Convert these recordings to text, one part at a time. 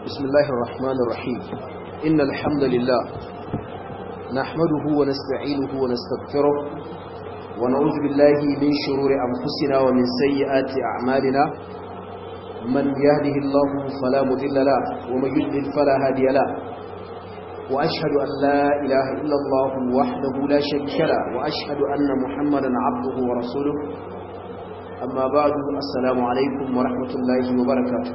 بسم الله الرحمن الرحيم إن الحمد لله نحمده ونستعينه ونستغفره ونعوذ بالله من شرور أنفسنا ومن سيئات أعمالنا من يهده الله فلا مضل له ومن يضلل فلا هادي له وأشهد أن لا إله إلا الله وحده لا شريك له وأشهد أن محمدا عبده ورسوله أما بعد السلام عليكم ورحمة الله وبركاته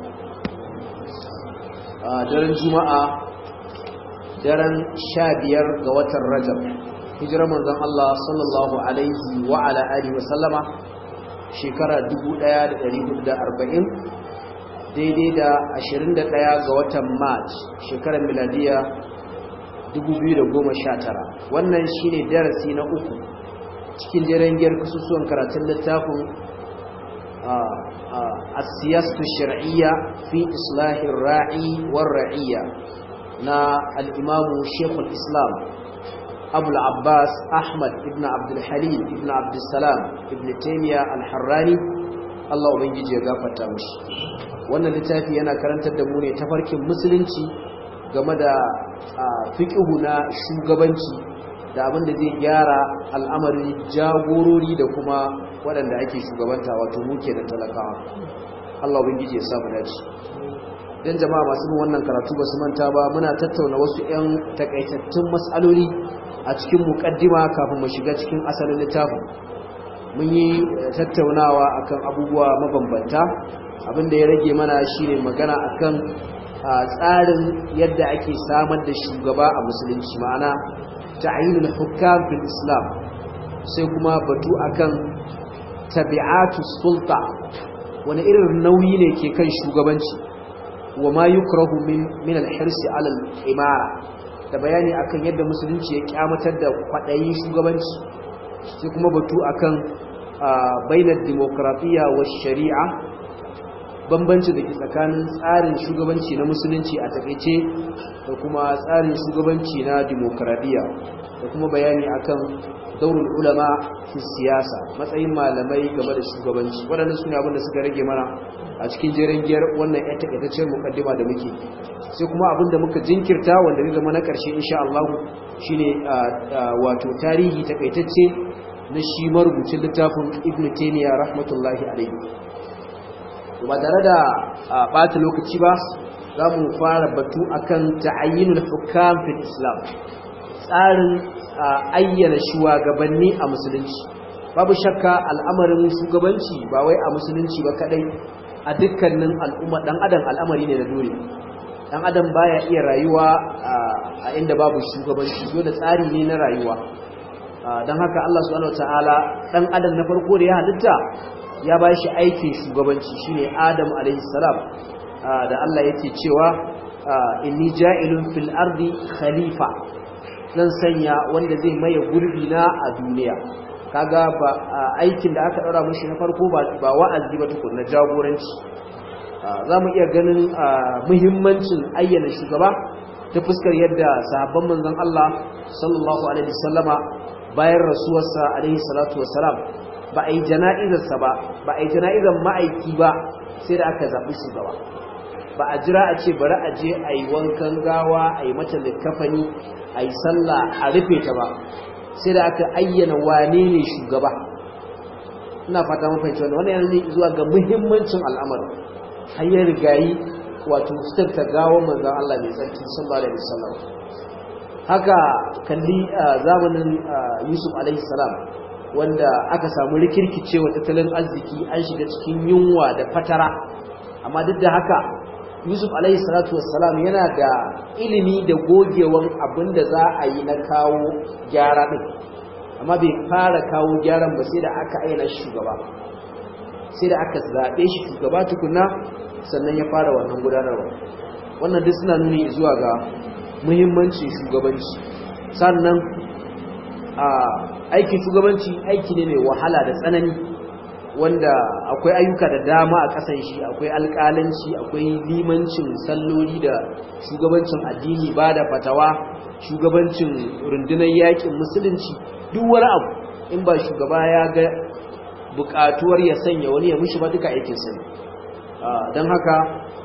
daren juma'a daren sha biyar ga watan rajab hijirar manzon Allah sallallahu alaihi wa ala alihi wa sallama shekara 1440 daidai da 21 ga watan march shekarar miladiya 2019 wannan shine darasi na uku cikin jarangiyar kasusuwan karatun littafin السياسة الشرعية في إصلاح الراعي والرعية نا الإمام شيخ الإسلام أبو العباس أحمد ابن عبد الحليم ابن عبد السلام ابن تيمية الحراني الله ubangiji ya gafarta mishi wannan littafi yana karantar da mu ne tafarkin musulunci game da fiqhu na shugabanci da abin da zai gyara al'amarin jagorori da kuma waɗanda ake shugabanta wato muke da talakawa Allah ubangiji ya samu dace dan jama'a masu bin wannan karatu ba su manta ba muna tattauna wasu 'yan takaitattun matsaloli a cikin muƙaddima kafin mu shiga cikin asalin littafin mun yi tattaunawa akan abubuwa mabambanta abin da ya rage mana shine magana akan tsarin yadda ake samar da shugaba a musulunci ma'ana ta'yinul hukam fil islam sai kuma batu akan tabi'atu sulta wani irin nauyi ne ke kan shugabanci wa ma yukrahu min min al-hirsi ala al-imara da bayani akan yadda musulunci ya kyamatar da kwadayin shugabanci sai kuma batu akan bainar demokratiya wa shari'a bambanci da ke tsakanin tsarin shugabanci na musulunci a takaice da kuma tsarin shugabanci na demokradiya da kuma bayani akan daurul ulama fi siyasa matsayin malamai game da shugabanci waɗannan sune abin da suka rage mana a cikin jerin giyar wannan ƴan takaitaccen mukaddima da muke sai kuma abin da muka jinkirta wanda zai zama na ƙarshe insha Allah shine wato tarihi takaitacce na shi marubucin littafin Ibn Taymiyyah rahmatullahi alaihi ba tare da ɓata lokaci ba za mu fara batu akan ta'ayyinul hukam fil islam tsarin ayyana shugabanni a musulunci babu shakka al'amarin shugabanci ba wai a musulunci ba kadai a dukkanin al'umma dan adam al'amari ne da dole dan adam baya iya rayuwa a inda babu shugabanci dole tsari ne na rayuwa dan haka Allah subhanahu wataala dan adam na farko da ya halitta ya ba shi aikin shugabanci shine Adam alayhi salam da Allah yake cewa inni ja'ilun fil ardi khalifa zan sanya wanda zai maye gurbi na a duniya kaga ba aikin da aka daura mishi na farko ba wa'azi ba tukun na jagoranci zamu iya ganin muhimmancin ayyana shugaba ta fuskar yadda sahabban manzon Allah sallallahu alaihi wasallama bayan rasuwarsa alaihi salatu wassalam ba a yi jana'izarsa ba ba a yi jana'izar ma'aiki ba sai da aka zaɓi shugaba ba a jira a ce bari a je a yi wankan gawa a yi mata likafani a yi sallah a rufe ta ba sai da aka ayyana wane ne shugaba ina fata mafi wanda wani yanzu zuwa ga muhimmancin al'amarin hanyar rigayi wato ta gawa manzan Allah mai tsarki sallallahu alaihi wasallam haka kalli zamanin Yusuf alaihi salam wanda aka samu rikirkicewa tattalin arziki an shiga cikin yunwa da fatara amma duk da haka yusuf alaihi salatu wassalam yana da ilimi da gogewan abin da za a yi na kawo gyara ɗin amma bai fara kawo gyaran ba sai da aka aina shugaba sai da aka zaɓe shi shugaba tukuna sannan ya fara wannan gudanarwa wannan duk suna nuni zuwa ga muhimmancin shugabanci sannan a aikin shugabanci aiki ne mai wahala da tsanani wanda akwai ayyuka da dama a ƙasan shi akwai alƙalanci akwai limancin salloli da shugabancin addini ba da fatawa shugabancin rundunar yakin musulunci duk wani abu in ba shugaba ya ga buƙatuwar ya sanya wani ya mushi ba duka aikin sani don haka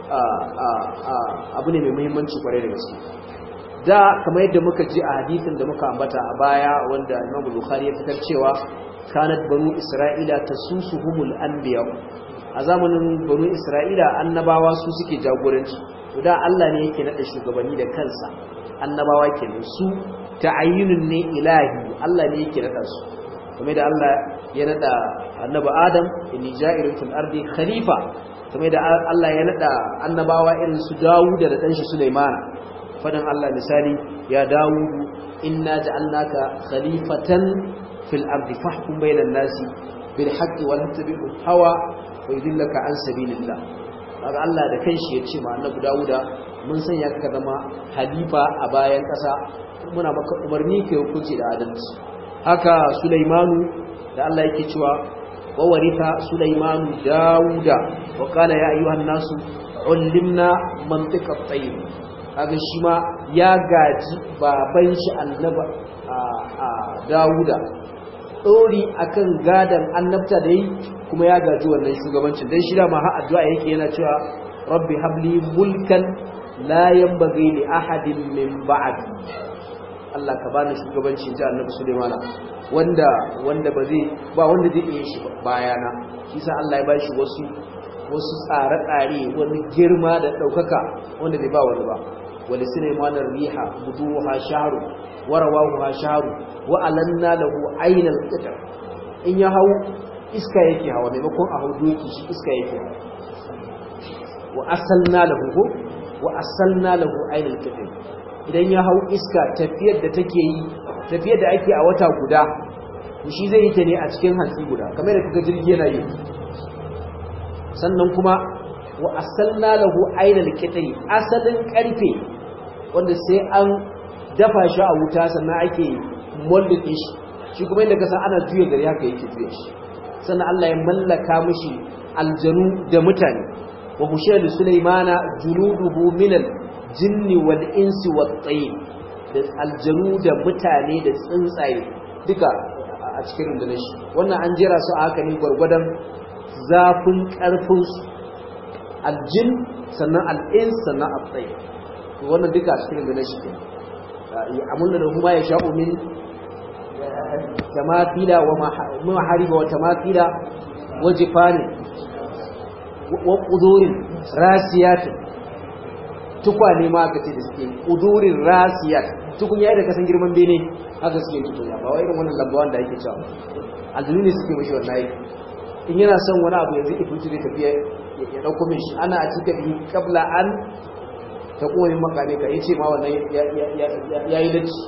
abu ne mai muhimmanci kwarai da gaske da kamar yadda muka ji a hadisin da muka ambata a baya wanda Imam Bukhari ya fitar cewa kanat banu Isra'ila tasusuhumul anbiya a zamanin banu Isra'ila annabawa su suke jagoranci to da Allah ne yake nada shugabanni da kansa annabawa kenan su ta'ayyunun ne ilahi Allah ne yake nada su kamar da Allah ya nada annabi Adam inni ja'ilun fil ardi khalifa kamar da Allah ya nada annabawa irin su Dawud da dan shi Sulaiman fadan Allah misali ya Dawud inna ja'alnaka khalifatan fil ardi fahkum bainan nasi bil haqqi wa la tattabi'u hawa wa yudillaka an sabilillah kaga Allah da kanshi ya ce ma annabi Dawuda mun sanya ka zama halifa a bayan kasa muna maka umarni kai hukunci da adalci haka Sulaimanu da Allah yake cewa wa waritha Sulaimanu Dawuda wa qala ya ayyuhan nasu ullimna mantiqa at-tayr kaga shi ma ya gaji baban shi annaba a Dawuda dori akan gadan annabta da yi kuma ya gaji wannan shugabancin dan shi da ma har addu'a yake yana cewa rabbi habli mulkan la yanbaghi li ahadin min ba'di Allah ka bani shugabancin ji annabi Sulaimana wanda wanda ba zai ba wanda zai iya shi bayana shi sa Allah ya bashi wasu wasu tsare-tsare wani girma da daukaka wanda bai ba wani ba wali Sulaimanar riha buduha shahru wa rawahu shahru wa alanna lahu aynal qitr in ya hau iska yake hawa maimakon a hau doki shi iska yake wa asalna lahu wa asalna lahu aynal qitr idan ya hau iska tafiyar da take yi tafiyar da ake a wata guda shi zai yi ta ne a cikin hantsi guda kamar da kaga jirgi yana yi sannan kuma wa asalna lahu ainal qitri asalin karfe wanda sai an dafa shi a wuta sannan ake moldin shi shi kuma inda kasa ana juya gari haka yake juya shi sannan Allah ya mallaka mishi aljanu da mutane wa hushayl sulaymana juluduhu minal jinni wal insi wat tayr da aljanu da mutane da tsuntsaye duka a cikin rundunar shi wannan an jera su a haka ne gwargwadon zafin karfin su aljin sannan al'ins sannan at-tayr wannan duka a cikin rundunar shi ne amulna da kuma ya sha'u min tamafila wa mahariba wa tamafila wa jifanin wa qudurin rasiyatin tukwane ma aka ce da suke udurin rasiyat tukun yayi da kasan girman bene haka suke tukunya ba wai irin wannan lambawan da yake cewa aljinu ne suke mishi wannan aiki in yana son wani abu yanzu ifritu zai tafiya ya dauko min shi ana a cika bi kabla an ta kuma yin makane ka yace ma wannan yayi dace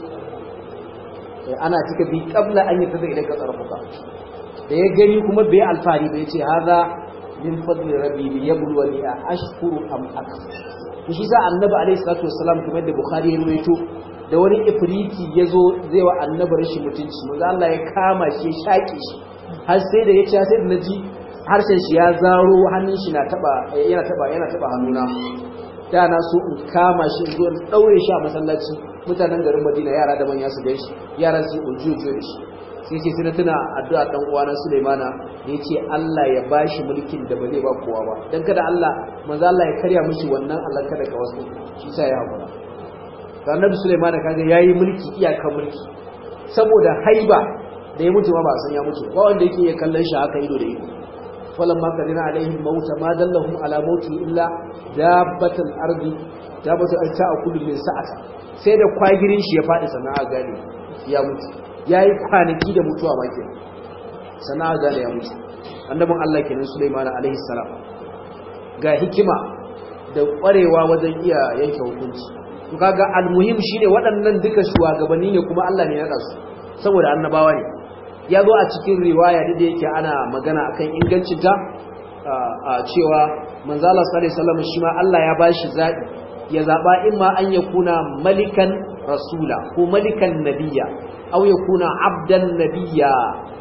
ana cika bi kabla an yi tafi idan ka tsarfuka da ya gani kuma bai alfari bai ce haza min fadli rabbi li yabluwani a ashkuru am akfur shi sa annabi alaihi salatu wassalam kamar da bukhari ya ruwaito da wani ifriti yazo zai wa annabi rashin mutunci manzo Allah ya kama shi ya shake shi har sai da yace sai da naji harshen shi ya zaro hannun shi na taba yana taba yana taba hannuna da na so in kama shi in zo in daure shi a masallaci mutanen garin Madina yara da manya su gan shi yaran su ujuju da shi sai ce sai na tuna addu'a dan uwana Sulaimana da yace Allah ya bashi mulkin da ba zai ba kowa ba dan kada Allah manzo Allah ya karya mishi wannan Allah kada ka wasu shi sa ya hakura ga Annabi Sulaimana kaga yayi mulki iyaka mulki saboda haiba da ya mutu ma ba san ya mutu ba wanda yake ya kallon shi haka ido da ido falamma kadina alaihim mauta ma dallahum ala mauti illa dabbatul ardi dabbatul ardi ta'kulu min sa'ata sai da kwagirin shi ya fadi sana'a gane ya mutu ya yi kwanaki da mutuwa ba ke sana gane ya mutu annabin Allah kenan Sulaiman alaihi salam ga hikima da kwarewa wajen iya yanke hukunci to kaga almuhim shine waɗannan duka shugabanni ne kuma Allah ne ya nada su saboda annabawa ne ya zo a cikin riwaya da yake ana magana akan ingancin ta a cewa manzo Allah sallallahu alaihi wasallam shi ma Allah ya bashi zabi ya zaba imma an yakuna malikan rasula ko malikan nabiyya أو يكون عبدا نبيا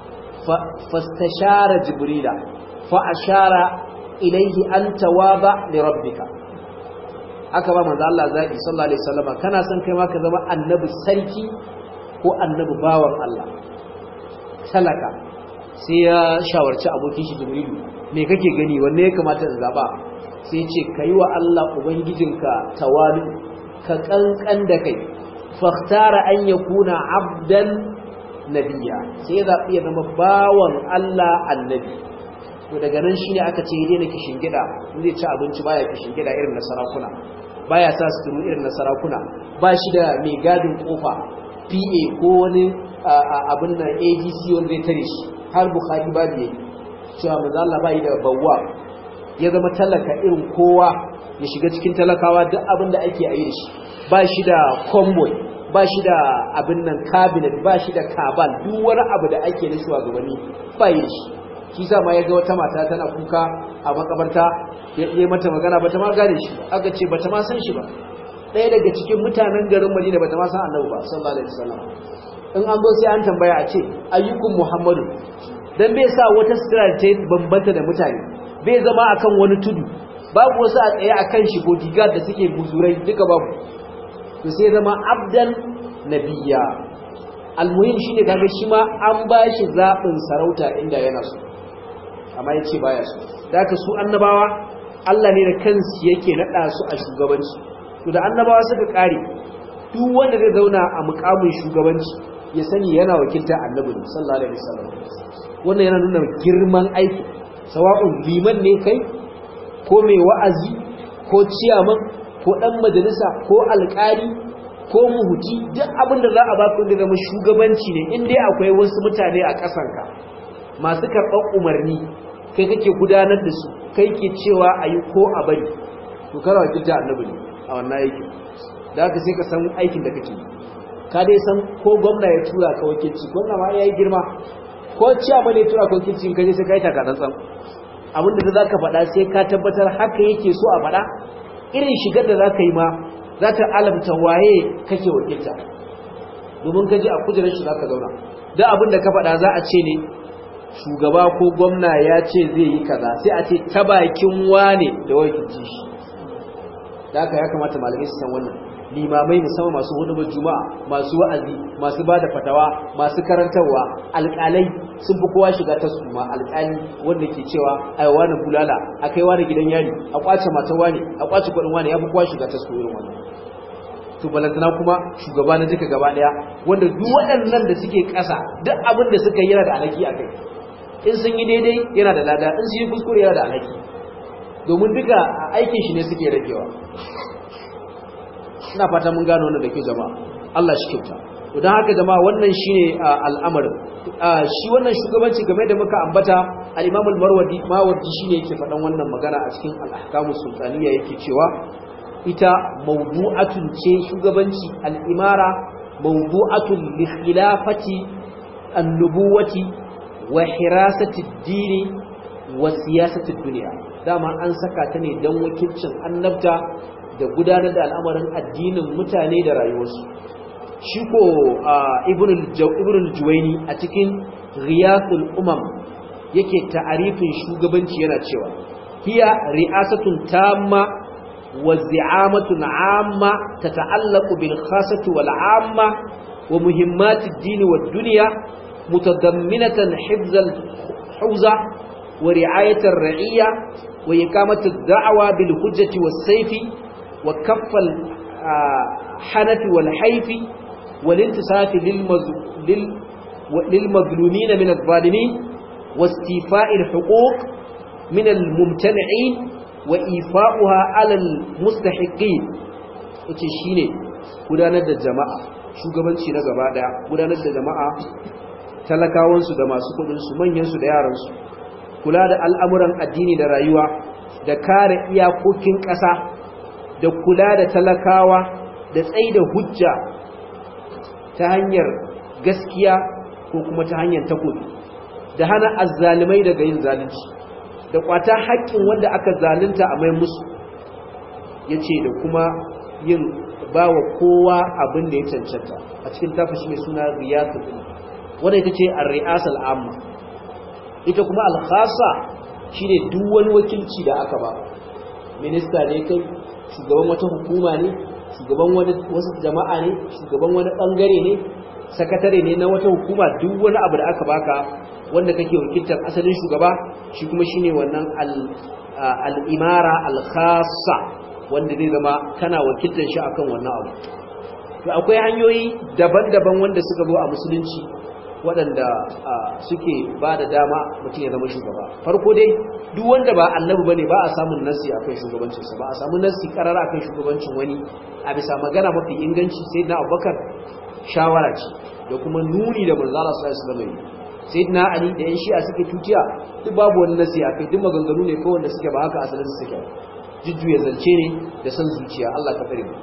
فاستشار جبريل فأشار إليه أن تواضع لربك aka ba manzo Allah zaki sallallahu alaihi wasallam kana son kai ma ka zama annabi sarki ko annabi bawan Allah talaka sai ya shawarci abokin shi Jibrilu me kake gani wanne ya kamata in zaba sai ce kai wa Allah ubangijinka tawali ka kankan da kai fakhtara an yakuna abdan nabiyya sai ya zabi ya zama bawan Allah annabi to daga nan shine aka ce daina kishin gida zai ci abinci baya kishin gida irin na sarakuna baya sa suturu irin na sarakuna ba shi da mai gadin kofa PA ko wani abin nan AGC wanda zai tare shi har Bukhari babu yayi cewa manzo Allah bai da bawwa ya zama talaka irin kowa ya shiga cikin talakawa duk abin da ake yi da shi ba shi da convoy ba shi da abin nan cabinet ba shi da kabal duk wani abu da ake na shugabanni ba yi shi shi sa ma ya ga wata mata tana kuka a makabarta ya yi mata magana bata ma gane shi aka ce bata ma san shi ba ɗaya daga cikin mutanen garin Madina bata ma san Annabi ba sallallahu alaihi wasallam in an zo sai an tambaya a ce ayyukun Muhammadu dan bai sa wata sutura ta bambanta da mutane bai zama akan wani tudu babu wasu a tsaye akan shi bodyguard da suke buzurai duka babu to sai zama abdan nabiyya almuhim shine kaga shi ma an bashi zabin sarauta inda yana so amma yace baya so daga su annabawa Allah ne da kansu yake nada su a shugabanci to da annabawa suka kare duk wanda zai zauna a mukamin shugabanci ya sani yana wakilta annabi sallallahu alaihi wasallam wannan yana nuna girman aiki sawa'un liman ne kai ko mai wa'azi ko ciyaman ko dan majalisa ko alƙali ko muhuti duk abin da za a ba ku zama shugabanci ne in dai akwai wasu mutane a ƙasanka masu karɓar umarni kai kake gudanar da su kai ke cewa a yi ko a bari to kana wakilta annabi ne a wannan aikin da haka sai ka san aikin da kake ka dai san ko gwamna ya tura ka wakilci gwamna ma ya yi girma ko ciyaman ya tura ka wakilci in kaje sai ka yi taka tsantsan abin da za ka faɗa sai ka tabbatar haka yake so a faɗa irin shigar da za ka yi ma za ta alamta waye kake wakilta domin kaji a kujerar shi za ka zauna da abin da ka faɗa za a ce ne shugaba ko gwamna ya ce zai yi kaza sai a ce ta bakin wane da wakilci shi da haka ya kamata malamai su san wannan limamai musamman masu hudubar juma'a masu wa'azi masu bada fatawa masu karantarwa alƙalai sun fi kowa shiga ta su ma alƙali wanda ke cewa ai wani bulala a kai wani gidan yari a kwace matan wani a kwace kuɗin wani ya fi kowa shiga ta su irin wannan to balantana kuma shugaba na duka gaba daya wanda duk waɗannan da suke ƙasa duk abin da suka yi yana da alhaki a kai in sun yi daidai yana da lada in sun yi kuskure yana da alhaki domin duka aikin shi ne suke ragewa ina fata mun gano wannan da ke jama'a Allah shi kyauta to dan haka jama'a wannan shine al'amarin shi wannan shugabanci game da muka ambata al-Imam al-Marwazi Mawardi shine yake faɗan wannan magana a cikin al-Ahkamus Sultaniya yake cewa ita mawdu'atun ce shugabanci al-imara mawdu'atun li khilafati an-nubuwati wa hirasati ad-dini wa siyasati ad-dunya dama an saka ta ne dan wakilcin annabta da gudanar da al'amarin addinin mutane da rayuwarsu shi ko ibn al-juwaini a cikin riyasul umam yake ta'arifin shugabanci yana cewa hiya ri'asatun tamma wa zi'amatun amma tata'allaqu bil khassati wal amma wa muhimmati ad-din wad dunya mutadamminatan hifz al-hawza wa ri'ayat ar-ra'iyya wa iqamatu ad-da'wa bil hujjati was-sayfi وكف الحنف والحيف والانتصاف للمظلومين من الظالمين واستيفاء الحقوق من الممتنعين وإيفاؤها على المستحقين yace shine gudanar da jama'a shugabanci na gaba daya gudanar da jama'a talakawansu da masu kudinsu manyansu da yaransu kula da al'amuran addini da rayuwa da kare iyakokin ƙasa da kula da talakawa da tsaye da hujja ta hanyar gaskiya ko kuma ta hanyar takobi da hana azzalimai daga yin zalunci da kwata haƙƙin wanda aka zalunta a mai musu ya ce da kuma yin ba wa kowa abin da ya cancanta a cikin tafashi mai suna riyasa wadda ita ce a riyasar amma ita kuma alkhasa shine duk wani wakilci da aka ba minista ne kai shugaban wata hukuma ne shugaban wani wasu jama'a ne shugaban wani bangare ne sakatare ne na wata hukuma duk wani abu da aka baka wanda kake wakiltar asalin shugaba shi kuma shine wannan al al'imara al-khassa wanda zai zama kana wakiltar shi akan wannan abu to akwai hanyoyi daban-daban wanda suka zo a musulunci waɗanda suke ba da dama mutum ya zama shugaba farko dai duk wanda ba annabi bane ba a samun nasi akan shugabancinsa ba a samu nasi karara akan shugabancin wani a bisa magana mafi inganci sai na abubakar shawara ce da kuma nuni da manzala sallallahu alaihi wasallam sayyidina ali da yan shi'a suke tutiya duk babu wani nasi akai duk maganganu ne kawai wanda suke ba haka asalin su suke jujjuya zance ne da san zuciya Allah ka tsare mu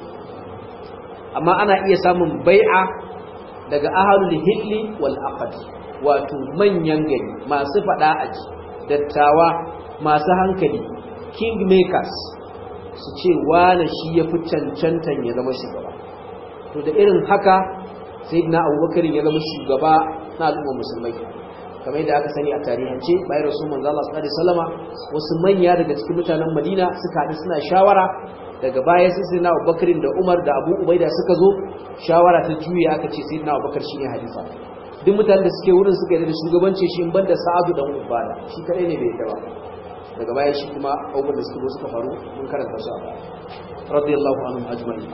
amma ana iya samun bai'a daga ahalul hilli wal aqd wato manyan gari masu fada aji dattawa masu hankali kingmakers su ce wane shi ya fi cancantan ya zama shugaba to da irin haka sayyidina abubakar ya zama shugaba na al'ummar musulmai kamar yadda aka sani a tarihance bayan rasul manzo Allah sallallahu alaihi wasallama wasu manya daga cikin mutanen Madina suka haɗu suna shawara daga baya sai sayyidina Abubakar da Umar da Abu Ubaida suka zo shawara ta juya aka ce sayyidina Abubakar shine halifa duk mutanen da suke wurin suka yi da shugabanci shi in banda Sa'adu dan Ubada shi kadai ne bai ba daga baya shi kuma abubuwan da suka zo suka faru mun karanta su a baya radiyallahu anhum ajma'in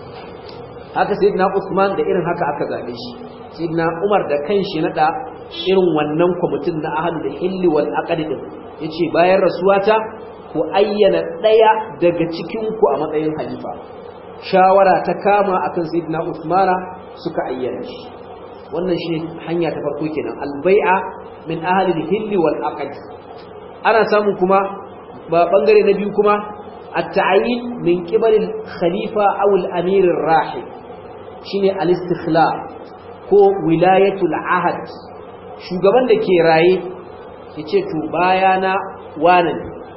haka sayyidina Usman da irin haka aka zabe shi sayyidina Umar da kanshi nada irin wannan kwamitin na ahlul hilli wal aqd din yace bayan rasuwata ku ayyana daya daga cikin ku a matsayin halifa shawara ta kama akan sayyidina Usmana suka ayyana shi wannan shi hanya ta farko kenan albai'a min ahlil hilli wal aqd ana samu kuma ba bangare na biyu kuma at-ta'yin min qibal al-khalifa aw al-amir ar-rahib shine al-istikhla ko wilayatul ahad shugaban da ke raye yace to bayana wani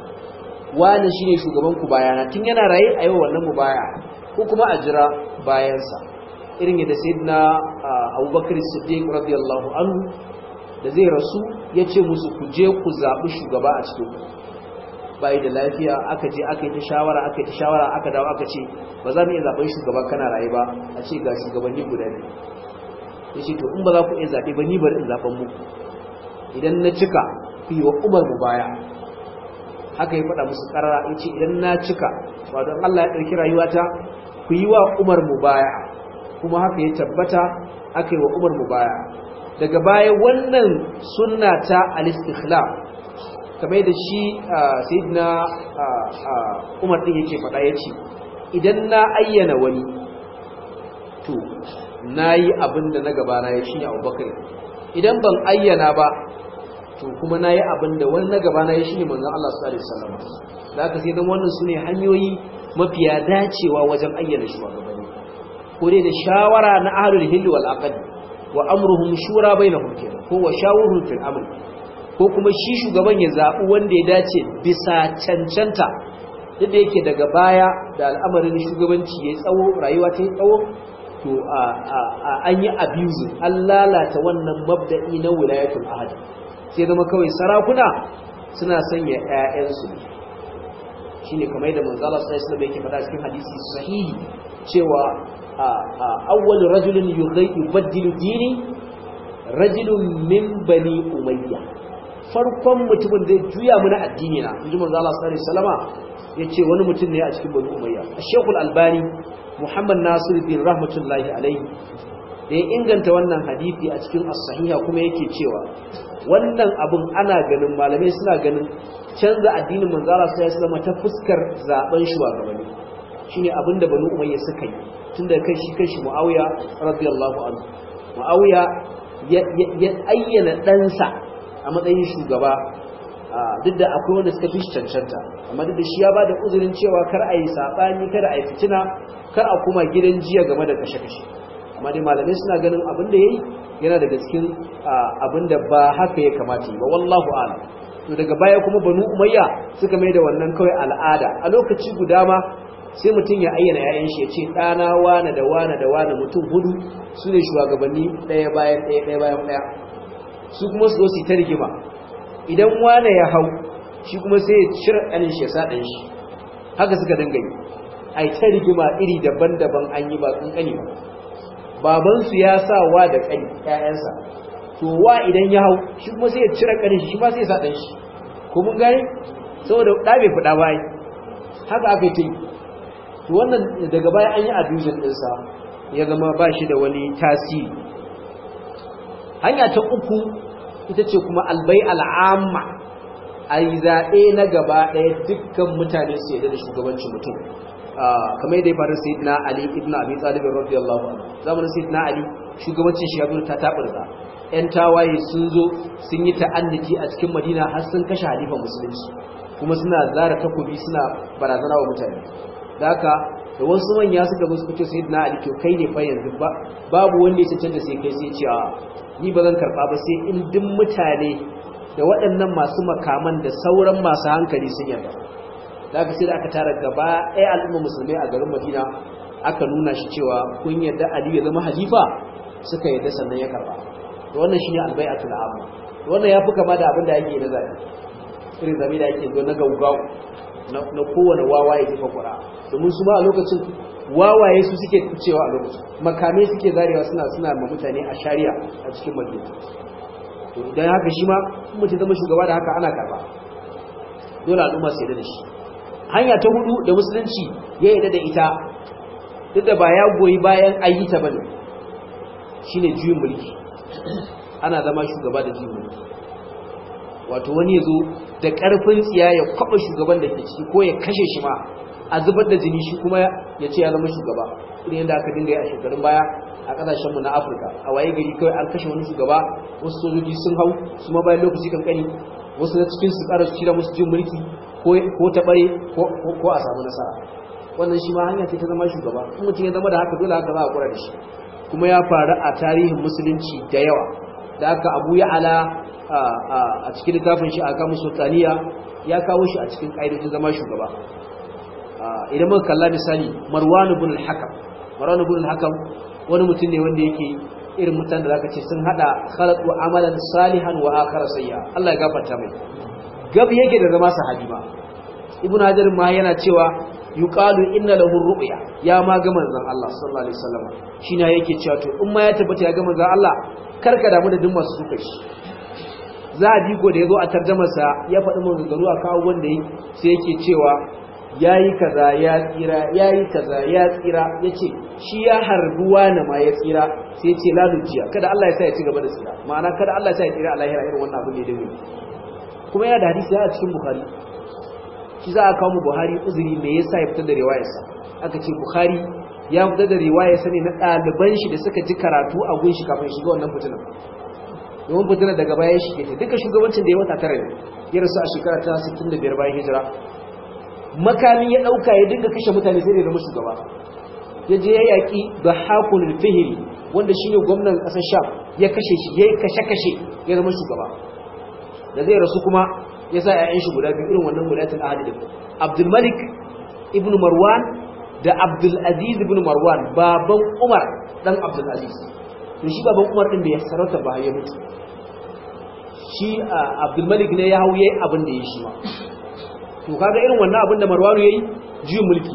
wani shine shugaban ku bayana tun yana raye ayi wannan mubaya ko kuma a jira bayansa irin yadda sayyidina Abubakar Siddiq radiyallahu anhu da zai rasu yace musu ku je ku zabi shugaba a cikin bai da lafiya aka je aka yi ta shawara aka yi ta shawara aka dawo aka ce ba za mu iya zaben shugaba kana raye ba a ce ga shugabanni guda ne yace to in ba za ku iya zabe ba ni bari in zaben muku idan na cika ku yi wa Umar mu baya haka ya faɗa musu karara yace idan na cika wato Allah ya ɗauki rayuwata ku yi wa Umar mu baya kuma haka ya tabbata aka yi wa Umar mu baya daga baya wannan sunna ta al-istikhlaf kamar da shi sayyidina Umar din yake faɗa yace idan na ayyana wani to nayi abinda na gaba na yi shine Abubakar idan ban ayyana ba to kuma nayi abinda wani na gaba na yi shine manzon Allah sallallahu alaihi wasallam da haka sai dan wannan sune hanyoyi mafiya dacewa wajen ayyana shugabanni ko dai da shawara na ahlul hilli wal aqd wa amruhum shura bainahum kenan ko wa shawuruhum fil amr ko kuma shi shugaban ya zabi wanda ya dace bisa cancanta duk da yake daga baya da al'amarin shugabanci yayi tsawo rayuwa ta yi tsawo to an yi abusing an lalata wannan mabda'i na wilayatul ahad sai zama kawai sarakuna suna sanya ƴaƴansu ne shine kamar da manzo Allah sallallahu alaihi wasallam yake faɗa cikin hadisi sahihi cewa awwal rajulin yubaddilu dini rajulun min bani umayya farkon mutumin da juya mana addini na inji manzo Allah sallallahu alaihi wasallama yace wani mutum ne a cikin bani umayya Sheikh Al-Albani Muhammad Nasir bin rahmatullahi alaihi da ya inganta wannan hadisi a cikin as-sahiha kuma yake cewa wannan abun ana ganin malamai suna ganin canza addinin manzo Allah sallallahu alaihi wasallama ta fuskar zaben shugabanni shine abinda bani umayya suka yi tunda kai shi kai shi Muawiya radiyallahu anhu Muawiya ya ayyana ɗansa a matsayin shugaba duk da akwai wanda suka fi cancanta amma duk da shi ya bada uzurin cewa kar a yi saɓani kar a yi fitina kar a kuma gidan jiya game da kashe-kashe amma dai malamai suna ganin abin da ya yi yana daga cikin abin da ba haka ya kamata yi ba wallahu a'lam to daga baya kuma banu umayya suka mai da wannan kawai al'ada a lokaci guda ma sai mutum ya ayyana ‘ya'yan shi ya ce ɗana wane da wane da wane mutum hudu su ne shugabanni ɗaya bayan ɗaya ɗaya bayan ɗaya su kuma su zo su ta rigima idan wane ya hau shi kuma sai ya cire ɗanin shi ya sa ɗan shi haka suka dinga yi a yi ta rigima iri daban-daban an yi ba ƙanƙani ba babansu ya sa wa da ƙani ‘ya'yansa to wa idan ya hau shi kuma sai ya cire ƙanin shi shi ma sai ya sa ɗan shi ko mun gane saboda da bai fada bai haka aka yi to wannan daga baya an yi abusing ɗinsa ya zama ba shi da wani tasiri hanya ta uku ita ce kuma albai al'amma a yi zaɓe na gaba ɗaya dukkan mutane su yadda da shugabancin mutum kamar yadda ya faru sai na ali ibn abi talibin radiyallahu anhu zamanin sai na ali shugabancin shi ya zo ta taɓarza yan tawaye sun zo sun yi ta'anniti a cikin madina har sun kashe halifan musulunci kuma suna zara takobi suna barazana wa mutane da haka da wasu manya suka zo suka ce sai na ali to kai ne fa yanzu ba babu wanda ya cancanta sai kai sai ce a ni ba zan karɓa ba sai in duk mutane da waɗannan masu makaman da sauran masu hankali sun yarda da aka sai da aka tara gaba ɗaya al'umma musulmai a garin madina aka nuna shi cewa kun yarda ali ya zama halifa suka yarda sannan ya karɓa da wannan shine albai'atul amma da wannan ya fi kama da abin da ake na zaɓe irin zaɓe da ake zo na gaugau na kowane wawa ya jefa ƙura domin su ma a lokacin wawaye su suke cewa a lokacin makamai suke zarewa suna suna ma mutane a shari'a a cikin madina to idan haka shi ma mutum zama shugaba da haka ana karba dole al'umma su yarda da shi hanya ta hudu da musulunci ya yarda da ita duk da ba ya goyi bayan ayyuta bane shine juyin mulki ana zama shugaba da juyin mulki wato wani ya zo da karfin tsiya ya kwaba shugaban da ke ciki ko ya kashe shi ma a zubar da jini shi kuma ya ce ya zama shugaba irin yadda aka dinga yi a shekarun baya a kasashenmu na afirka a waye gari kawai an kashe wani shugaba wasu sojoji sun hau su ma bayan lokaci kankani wasu na cikin su ƙara cire musu jin mulki ko ta bare ko a samu nasara wannan shi ma hanya ce ta zama shugaba in mutum ya zama da haka dole haka za a kura da shi kuma ya faru a tarihin musulunci da yawa da haka abu ya ala a cikin littafin shi a kamun sultaniya ya kawo shi a cikin ƙa'idojin zama shugaba idan muka kalla misali marwan ibn al-hakam marwan ibn al-hakam wani mutum ne wanda yake irin mutan da zaka ce sun hada khalaqu amalan salihan wa akhar sayya Allah ya gafarta mai gab yake da zama sahabi ba ibn hajar ma yana cewa yuqalu inna lahu ru'ya ya ma ga manzon Allah sallallahu alaihi wasallam shine yake cewa to in ma ya tabbata ya ga manzon Allah karka damu da duk masu suka shi za a ko da yazo a tarjamarsa ya faɗi maganganu a kawo wanda yi sai yake cewa yayi kaza ya tsira yayi kaza ya tsira yace shi ya harbuwa na ma ya tsira sai yace la lujiya kada Allah ya sa ya ci gaba da tsira ma'ana kada Allah ya sa ya tsira a lahira irin wannan abu ne da wuri kuma yana da hadisi a cikin bukhari shi za a kawo mu buhari uzuri me yasa ya fitar da riwayarsa aka ce bukhari ya fitar da riwayarsa ne na ɗaliban shi da suka ji karatu a gun shi kafin shiga wannan fitinan domin fitinan daga bayan shi ke duka shugabancin da ya wata tara ne ya rasu a shekara ta 65 bayan hijira makamin ya ɗauka ya dinga kashe mutane sai da zama shugaba ya je ya yaƙi da hakunan fihiri wanda shi ne gwamnan ƙasar sham ya kashe shi ya yi kashe-kashe ya zama shugaba da zai rasu kuma ya sa ‘ya'yan shi guda biyu irin wannan gudatul ahadi da abdulmalik ibn marwan da abdulaziz ibn marwan baban umar dan abdulaziz to shi baban umar ɗin da ya sarauta ba ya mutu shi abdulmalik ne ya hau yayi abin da ya shi ma to kaga irin wannan abin da marwanu yayi juyin mulki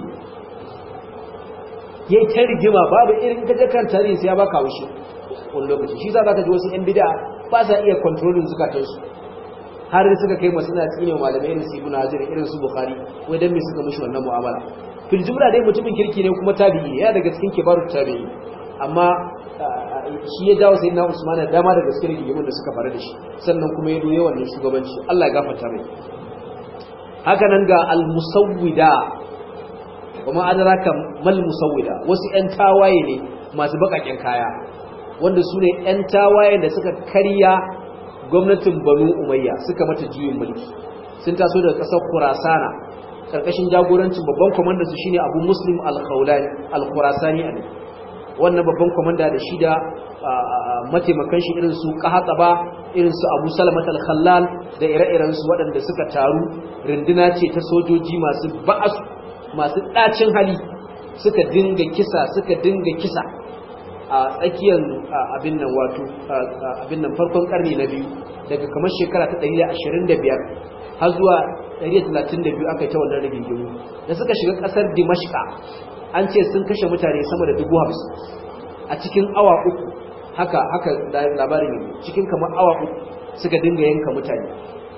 yayi ta rigima babu irin kaje kan tarihi sai ya baka wushi wani lokaci shi za ka ji wasu yan bid'a ba sa iya controlling zukatansu har suka kai masu na tsine malamai irin su ibnu hazir irin su bukhari wai dan me suka mishi wannan mu'amala fil jumla dai mutumin kirki ne kuma tabi'i ya daga cikin kibarut tabi'i amma shi ya dawo sayyidina usman da dama daga cikin rigimin da suka faru da shi sannan kuma ya doye wannan shugabanci Allah ya gafarta mai haka nan ga al-musawwida kuma adraka mal musawwida wasu ƴan tawaye ne masu bakakken kaya wanda su ne ƴan tawaye da suka karya gwamnatin banu umayya suka mata juyin mulki sun taso daga ƙasar kurasana ƙarƙashin jagorancin babban kwamandan su shine abu muslim al-khawlani al-khurasani ne wannan babban kwamanda da shi da mataimakan shi irin su qahataba irin su abu salamat al-khallal da ire-iren su waɗanda suka taru runduna ce ta sojoji masu ba'as masu ɗacin hali suka dinga kisa suka dinga kisa a tsakiyar abin nan wato abin nan farkon karni na biyu daga kamar shekara ta 125 har zuwa 132 aka yi ta wannan rigingimu da suka shiga kasar dimashka an ce sun kashe mutane sama da dubu hamsin a cikin awa uku haka haka labarin ne cikin kamar awa uku suka dinga yanka mutane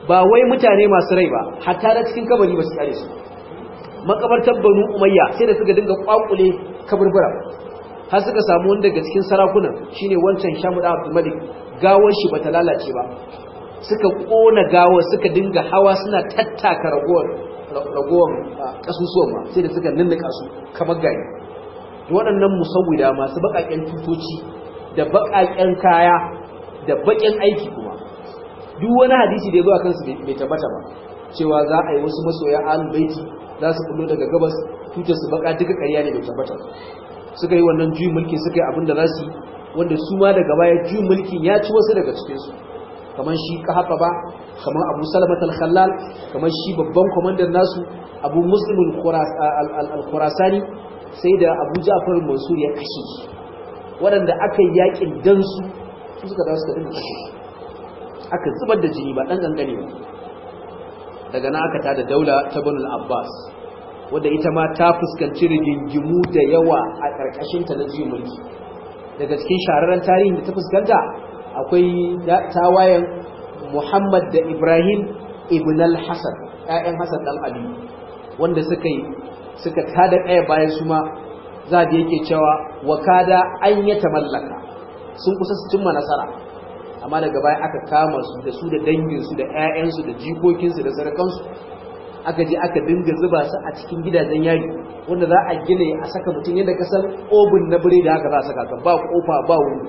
ba wai mutane masu rai ba hatta da cikin kabari ba su kare su makabartar banu umayya sai da suka dinga kwakule kaburbura har suka samu wanda daga cikin sarakunan shine wancan shamuda abdul malik gawar shi bata lalace ba suka kona gawar suka dinga hawa suna tattaka ragowar ragowar kasusuwan ma sai da suka ninnika su kamar gari waɗannan musawwida masu baƙaƙen tutoci da baƙaƙen kaya da baƙin aiki kuma duk wani hadisi da ya zo a kansu bai tabbata ba cewa za a yi wasu masoya ahlul baiti za su kullo daga gabas tutar su baka duka ƙarya ne bai tabbata suka yi wannan juyin mulkin suka yi abin da za su yi wanda su ma daga baya juyin mulkin ya ci wasu daga cikin su kamar shi kahafa ba kamar abu salamat al-khallal kamar shi babban kwamandan nasu abu muslim al-khurasani sai da abu ja'far mansur ya kashe shi waɗanda aka yi yakin dan su su suka dawo suka dinga kashe shi aka zubar da jini ba ɗan gangane ba daga na aka tada daula ta banul abbas wadda ita ma ta fuskanci rigingimu da yawa a ƙarƙashinta na juyin mulki daga cikin shahararren tarihin da ta fuskanta akwai tawayen muhammad da ibrahim ibn al-hassan ƴaƴan hassan ɗan ali wanda suka yi suka tada ɗaya bayan su ma za da yake cewa wakada an yi ta mallaka sun kusa su cimma nasara amma daga baya aka kama su da su da danginsu da 'ya'yansu da jikokinsu da sarakansu aka je aka dinga zuba su a cikin gidajen yari wanda za a gina a saka mutum yadda ka san obin na bire da haka za a saka ka ba kofa ba wuri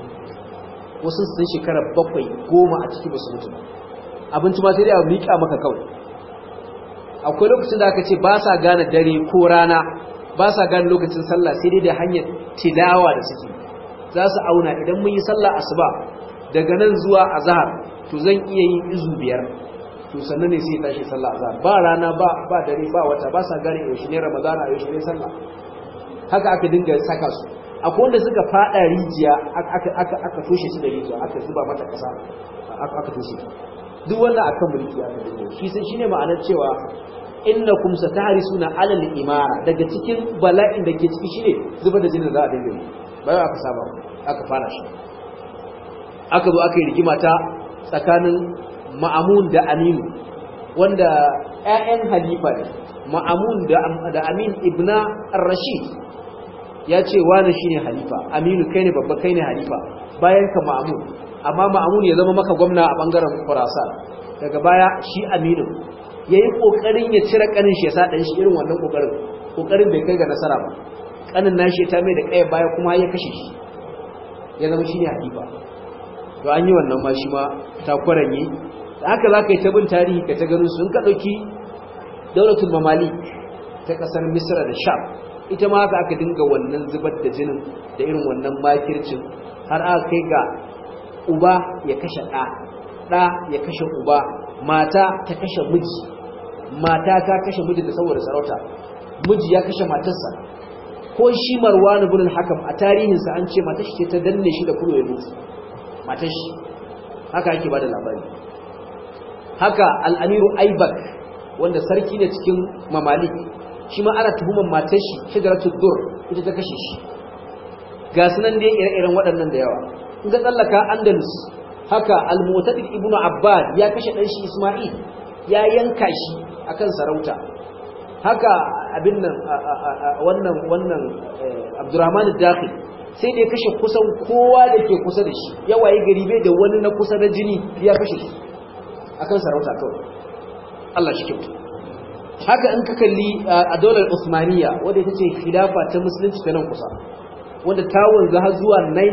wasu sun shekara bakwai goma a ciki ba su mutu abinci ma sai dai a miƙa maka kawai akwai lokacin da aka ce ba sa gane dare ko rana ba sa gane lokacin sallah sai dai da hanyar tilawa da suke za su auna idan mun yi sallah asuba daga nan zuwa azhar to zan iya yin izu biyar to sannan ne sai ya tashi sallah azhar ba rana ba ba dare ba wata ba sa gane yaushe ne ramadana yaushe ne sallah haka aka dinga saka su akwai wanda suka fada rijiya aka aka aka toshe su da rijiya aka zuba mata kasa aka toshe duk wannan akan mulki aka dinga shi sai shine ma'anar cewa innakum satahrisuna alal imara daga cikin bala'in da ke ciki shine zubar da jinin da za a dinga yi bayan aka saba aka fara shi aka zo aka yi rigima ta tsakanin ma'amun da aminu wanda 'ya'yan halifa ne ma'amun da amin ibna rashid ya ce wani shi ne halifa aminu kai ne babba kai ne halifa bayan ka ma'amun amma ma'amun ya zama maka gwamna a ɓangaren kurasa daga baya shi aminu ya yi ƙoƙarin ya cire ƙanin shi ya sa ɗan shi irin wannan ƙoƙarin ƙoƙarin bai kai ga nasara ba ƙanin nashi ta mai da ƙaya baya kuma ya kashe shi ya zama shi ne halifa to an yi wannan ma shi ma ta kwaranye da haka za ka yi ta bin tarihi ka ta ganin sun ka ɗauki daulatul mamali ta ƙasar misra da sham ita ma haka aka dinga wannan zubar da jinin da irin wannan makircin har aka kai ga uba ya kashe ɗa ɗa ya kashe uba mata ta kashe miji mata ta kashe miji da saboda sarauta miji ya kashe matarsa ko shi marwan ibn al-hakam a tarihinsa an ce matar shi ce ta danne shi da kulo ya mutu matar shi haka yake bada labari haka al'amiru aibak wanda sarki ne cikin mamalik shi ma ana tuhuman matar shi shigaratul dur ita ta kashe shi ga sunan dai ire-iren waɗannan da yawa in ga tsallaka andalus haka al-mu'tadid ibnu abbad ya kashe ɗan shi isma'il ya yanka shi akan sarauta haka abin nan wannan wannan abdurrahman ad-dakhil sai da ya kashe kusan kowa da ke kusa da shi ya waye gari bai da wani na kusa da jini ya kashe shi akan sarauta kawai Allah shi kyautu haka in ka kalli a daular Usmaniya wadda ita ce khilafa ta musulunci ta nan kusa wanda ta wanzu har zuwa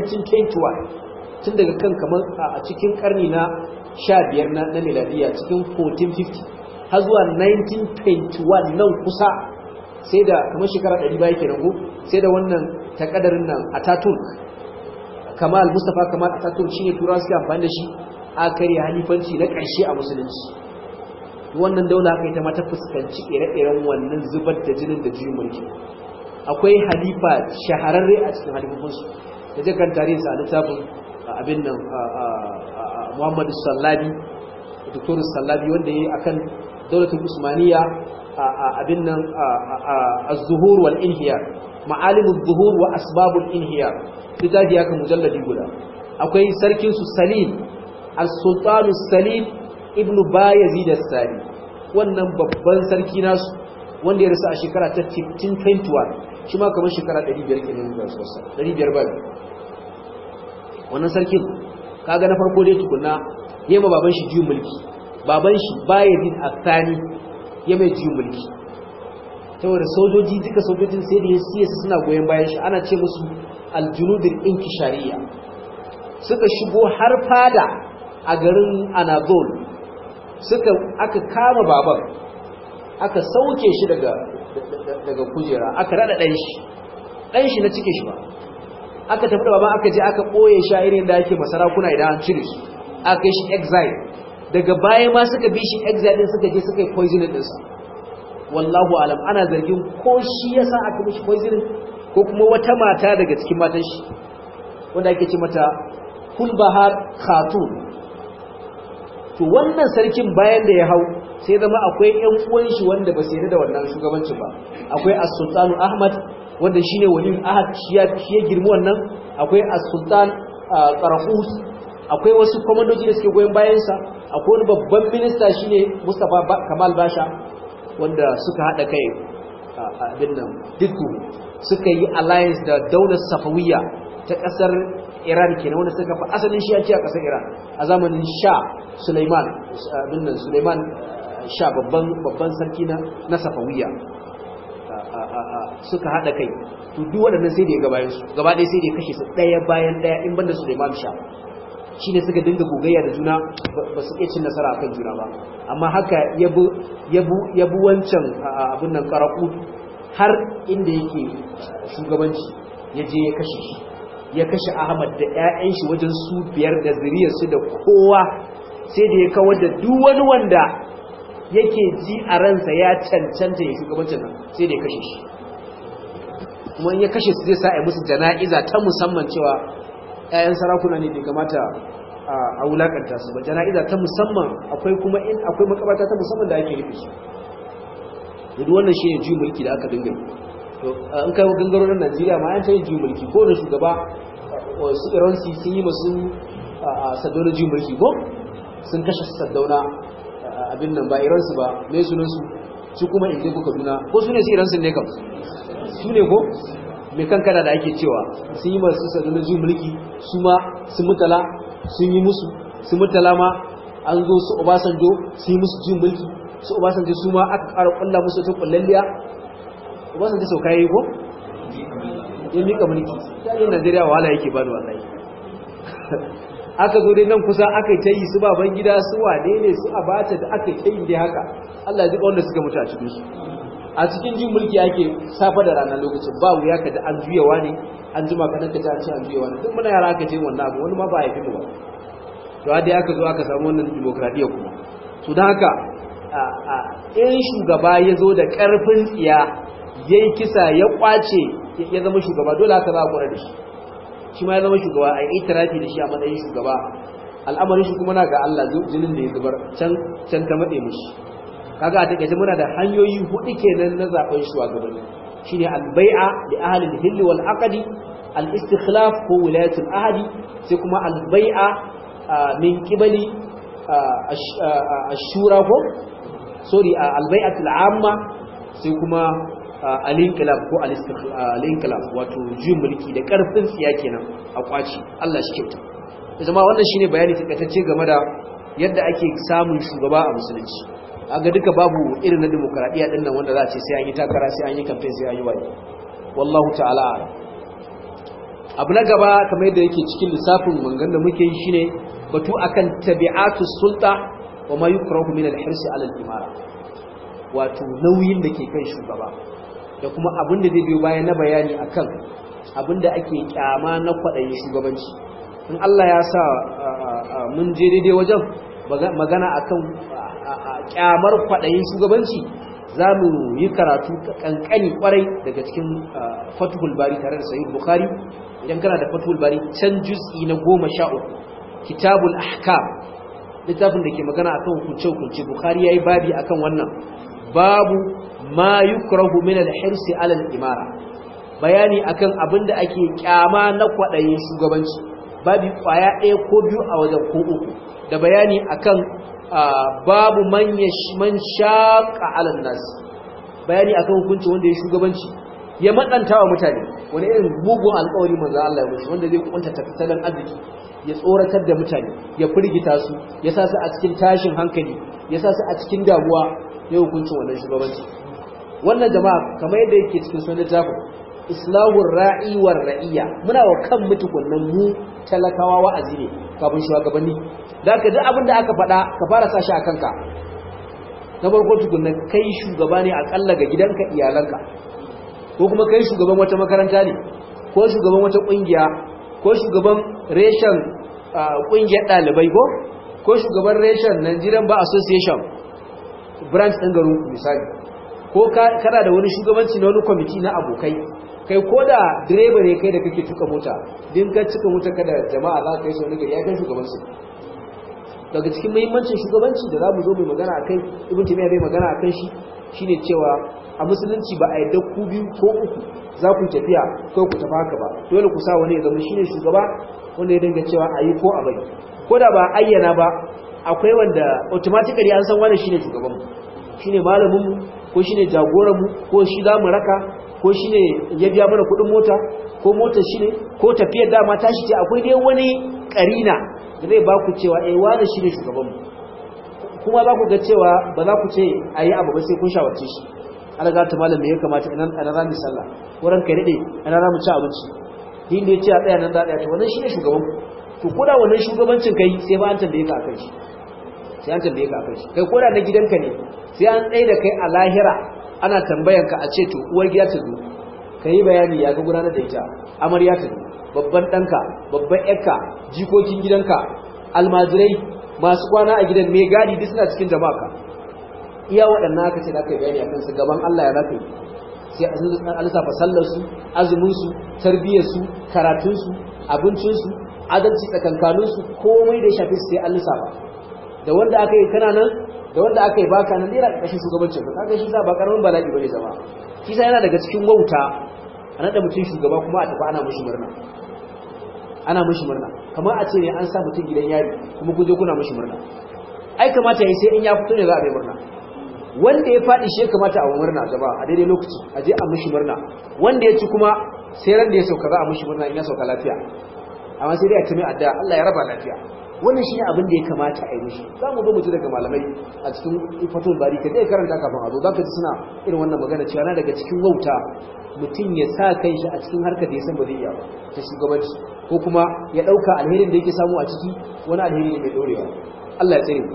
1921 tun daga kan kamar a cikin karni na 15 na na miladiya cikin 1450 har zuwa 1921 nan kusa sai da kamar shekara 100 baya kenan ko sai da wannan takadarin nan Ataturk Kamal Mustafa Kamal Ataturk shine turawa suke amfani da shi a kare halifanci na ƙarshe a musulunci wannan daula haka ita ma ta fuskanci ire-iren wannan zubar da jinin da juyin mulki akwai halifa shahararre a cikin halifofinsu da jakan tarihin sa a littafin abin nan Muhammadu Sallabi Dr. Sallabi wanda ya yi akan daulatul Usmaniya abin nan az-zuhur wal inhiyar ma'alimul zuhur wa asbabul inhiyar littafi ya kan mujalladi guda akwai sarkin su Salim al-Sultanu Salim ibnu bayazid as-sani wannan babban sarki nasu wanda ya rasu a shekara ta 1521 shi ma kamar shekara 500 kenan da sosai 500 ba wannan sarkin kaga na farko dai tukunna yayi ma baban shi juyin mulki baban shi bayazid as-sani ya mai juyin mulki saboda sojoji duka sojojin sai da ya suna goyon bayan shi ana ce musu aljunudin inkishariya suka shigo har fada a garin anadol suka aka kama baban aka sauke shi daga daga kujera aka rada dan shi dan shi na cike shi ba aka tafi da baban aka je aka boye shi a irin da yake masarakuna idan an cire su aka yi shi exile daga baya ma suka bi shi exile din suka je suka yi poisoning ɗinsa wallahu alam ana zargin ko shi yasa aka mishi poisoning ko kuma wata mata daga cikin matan shi wanda ake ce mata kulbahar khatun to wannan sarkin bayan da ya hau sai zama akwai ƴan uwan shi wanda ba sai da wannan shugabanci ba akwai as-sultanu ahmad wanda shine waliyin ahad shi ya shi ya girmi wannan akwai as-sultan qarahus akwai wasu komandoji da suke goyon bayan sa akwai wani babban minista shine mustafa kamal basha wanda suka hada kai abin nan dukku suka yi alliance da daular safawiya ta kasar iran kenan wanda suka fi asalin shi a kasar iran a zamanin sha suleiman abin nan suleiman sha babban babban sarki na na safawiya suka hada kai to duk waɗannan sai da ya gabayin su gaba ɗaya sai da ya kashe su ɗaya bayan ɗaya in banda suleiman sha shi ne suka dinga gogayya da juna ba su iya cin nasara akan juna ba amma haka yabu wancan abin nan karaku har inda yake shugabanci ya je ya kashe shi ya kashe ahmad da 'ya'yan shi wajen su biyar da zuriyarsu da kowa sai da ya kawar da duk wani wanda yake ji a ransa ya cancanta ya shugabancin nan sai da ya kashe shi kuma in ya kashe su zai sa a musu jana'iza ta musamman cewa 'ya'yan sarakuna ne bai kamata a wulakanta su ba jana'iza ta musamman akwai kuma in akwai makabarta ta musamman da ake rufe su duk wannan shi ne juyin mulki da aka dinga to in kai gangaro na Najeriya ma an ta yi juyin mulki ko da shugaba su Iransi sun yi masu saddauna juyin mulki ko sun kashe saddauna abin nan ba Iransu ba me sunan su su kuma inda kuka duna ko su ne su Iransu ne kam su ne ko mai kankana da ake cewa sun yi masu saddauna juyin mulki su ma su mutala sun yi musu su mutala ma an zo su Obasanjo sun yi musu juyin mulki su Obasanjo su ma aka ƙara ƙulla musu ta ƙullalliya Obasanjo sau kayi ko? ya mika mulki ta yin Najeriya wahala yake bani wallahi aka zo dai nan kusa aka yi ta yi su baban gida su wane ne su abata da aka yi ta yi dai haka Allah ya wanda suka mutu a cikin su a cikin jin mulki ake safa da ranar lokacin ba wuya ka da an juyawa ne an jima kaɗan ka ta ce an juyawa ne duk muna yara aka ce wannan abu wani ma ba a yi ba to dai aka zo aka samu wannan demokradiyya kuma to don haka in shugaba ya zo da ƙarfin tsiya ya yi kisa ya ƙwace ya zama shugaba dole haka za a kura da shi shi ma ya zama shugaba a yi tarafi da shi a matsayin shugaba al'amarin shi kuma na ga Allah jinin da ya zubar can can ta matse mishi kaga a takaice muna da hanyoyi hudu kenan na zaben shugabanni shine al-bai'a li ahli al-hill wal aqdi al-istikhlaf ko wilayatul ahadi sai kuma al-bai'a min qibali ash-shura ko sorry al-bai'atul amma sai kuma al-inqilab ko al-inqilab wato juyin mulki da karfin tsiya kenan a kwaci Allah shi kyauta zama wannan shine bayani takaitacce game da yadda ake samun shugaba a musulunci aga duka babu irin na demokradiya din nan wanda za a ce sai an yi takara sai an yi campaign sai an yi wani wallahu ta'ala abu na gaba kamar yadda yake cikin lissafin mangan da muke yi shine batu akan tabi'atu sulta wa ma yukrahu min al-hirs ala al-imara wato nauyin da ke kan shugaba da kuma abin da zai biyo bayan na bayani akan abin da ake kyama na kwaɗayin shugabanci in Allah ya sa mun je daidai wajen magana akan kyamar kwaɗayin shugabanci za mu yi karatu kankani kwarai daga cikin fatuhul bari tare da sahih bukhari idan kana da fatuhul bari can juz'i na goma sha uku kitabul ahkam littafin da ke magana akan hukunce hukunce bukhari yayi babi akan wannan babu ma yukrahu min al-hirsi ala al-imara bayani akan abinda ake kyama na kwaɗayin shugabanci babi kwaya ɗaya ko biyu a wajen ko uku da bayani akan babu man man shaqa ala nas bayani akan hukunci wanda ya shugabanci ya matsanta wa mutane wani irin mugun alƙawari manzo Allah ya mushi wanda zai kunta tattalin arziki ya tsoratar da mutane ya firgita su ya sa su a cikin tashin hankali ya sa su a cikin damuwa ya hukuncin wannan shugabanci wannan jama'a kamar yadda yake cikin sunan littafin islahur ra'i war ra'iyya muna wa kan mutukunnan mu talakawa wa'azi ne kafin shugabanni da ka duk abin da aka faɗa ka fara sashi a kanka na farko tukunnan kai shugaba ne akalla ga gidanka iyalanka ko kuma kai shugaban wata makaranta ne ko shugaban wata kungiya ko shugaban reshen kungiyar ɗalibai ko ko shugaban reshen Nigerian Bar Association branch ɗin garin misali ko kana da wani shugabanci na wani kwamiti na abokai kai ko da direba ne kai da kake tuka mota din ka cika mota kada jama'a za ka yi sau gari ya kai shugabanci daga cikin muhimmancin shugabanci da za mu zo mai magana a kai ibn timiya bai magana a kan shi shine cewa a musulunci ba a yadda ku biyu ko uku za ku tafiya ko ku tafi haka ba dole ku sa wani ya zama shine shugaba wanda ya dinga cewa a yi ko a bari ko da ba ayyana ba akwai wanda automatically an san wani shine shugabanmu shine malaminmu ko shine jagoranmu ko shi za mu raka ko shine ya biya mana kuɗin mota ko motar shi ne ko tafiyar dama tashi ce akwai dai wani karina da zai ba ku cewa eh wani shine shugabanmu kuma za ku ga cewa ba za ku ce a yi abu ba sai kun shawarce shi alaga ta malam me ya kamata ina ana za mu sallah wurin kai dade ana za mu ci abinci din da ya ce a tsaya nan za a tsaya to wannan shine shugaban to koda wannan shugabancin kai sai ba an tambaye ka akan shi sai an tambaye ka akan shi kai koda na gidanka ne sai an tsaye da kai a lahira ana tambayan ka a ce to uwar gida ta zo kai bayani ya ga gudanar da ita amarya ta zo babban danka babban yarka jikokin gidanka almajirai masu kwana a gidan mai gadi duk suna cikin jama'a ka iya waɗannan aka ce da aka yi bayani akan su gaban Allah ya zaka yi sai an lissafa sallarsu azuminsu tarbiyyarsu karatunsu abincinsu adalci tsakankaninsu komai da ya shafi sai an lissafa da wanda aka yi kana nan da wanda aka yi baka nan dera ƙarƙashin shugabancin ka kaga shi sa ba karamin bala'i bane zama shi sa yana daga cikin wauta a naɗa mutum shugaba kuma a tafi ana mushi murna ana mushi murna kamar a ce ne an sa mutum gidan yari kuma kun je kuna mushi murna ai kamata ya yi sai in ya fito ne za a bai murna wanda ya faɗi shi ya kamata a murna gaba a daidai lokaci a je a mushi murna wanda ya ci kuma sai ran da ya sauka za a mushi murna in ya sauka lafiya amma sai dai a tumi adda Allah ya raba lafiya wannan shine abin da ya kamata a yi mishi za mu zo mu ji daga malamai a cikin fatul bari ka dai karanta kafin a zo za ka ji suna irin wannan magana cewa na daga cikin wauta mutum ya sa kai shi a cikin harkar da ya san ba zai iya ba ta shugabanci ko kuma ya ɗauka alherin da yake samu a ciki wani alheri ne mai ɗorewa Allah ya tsare mu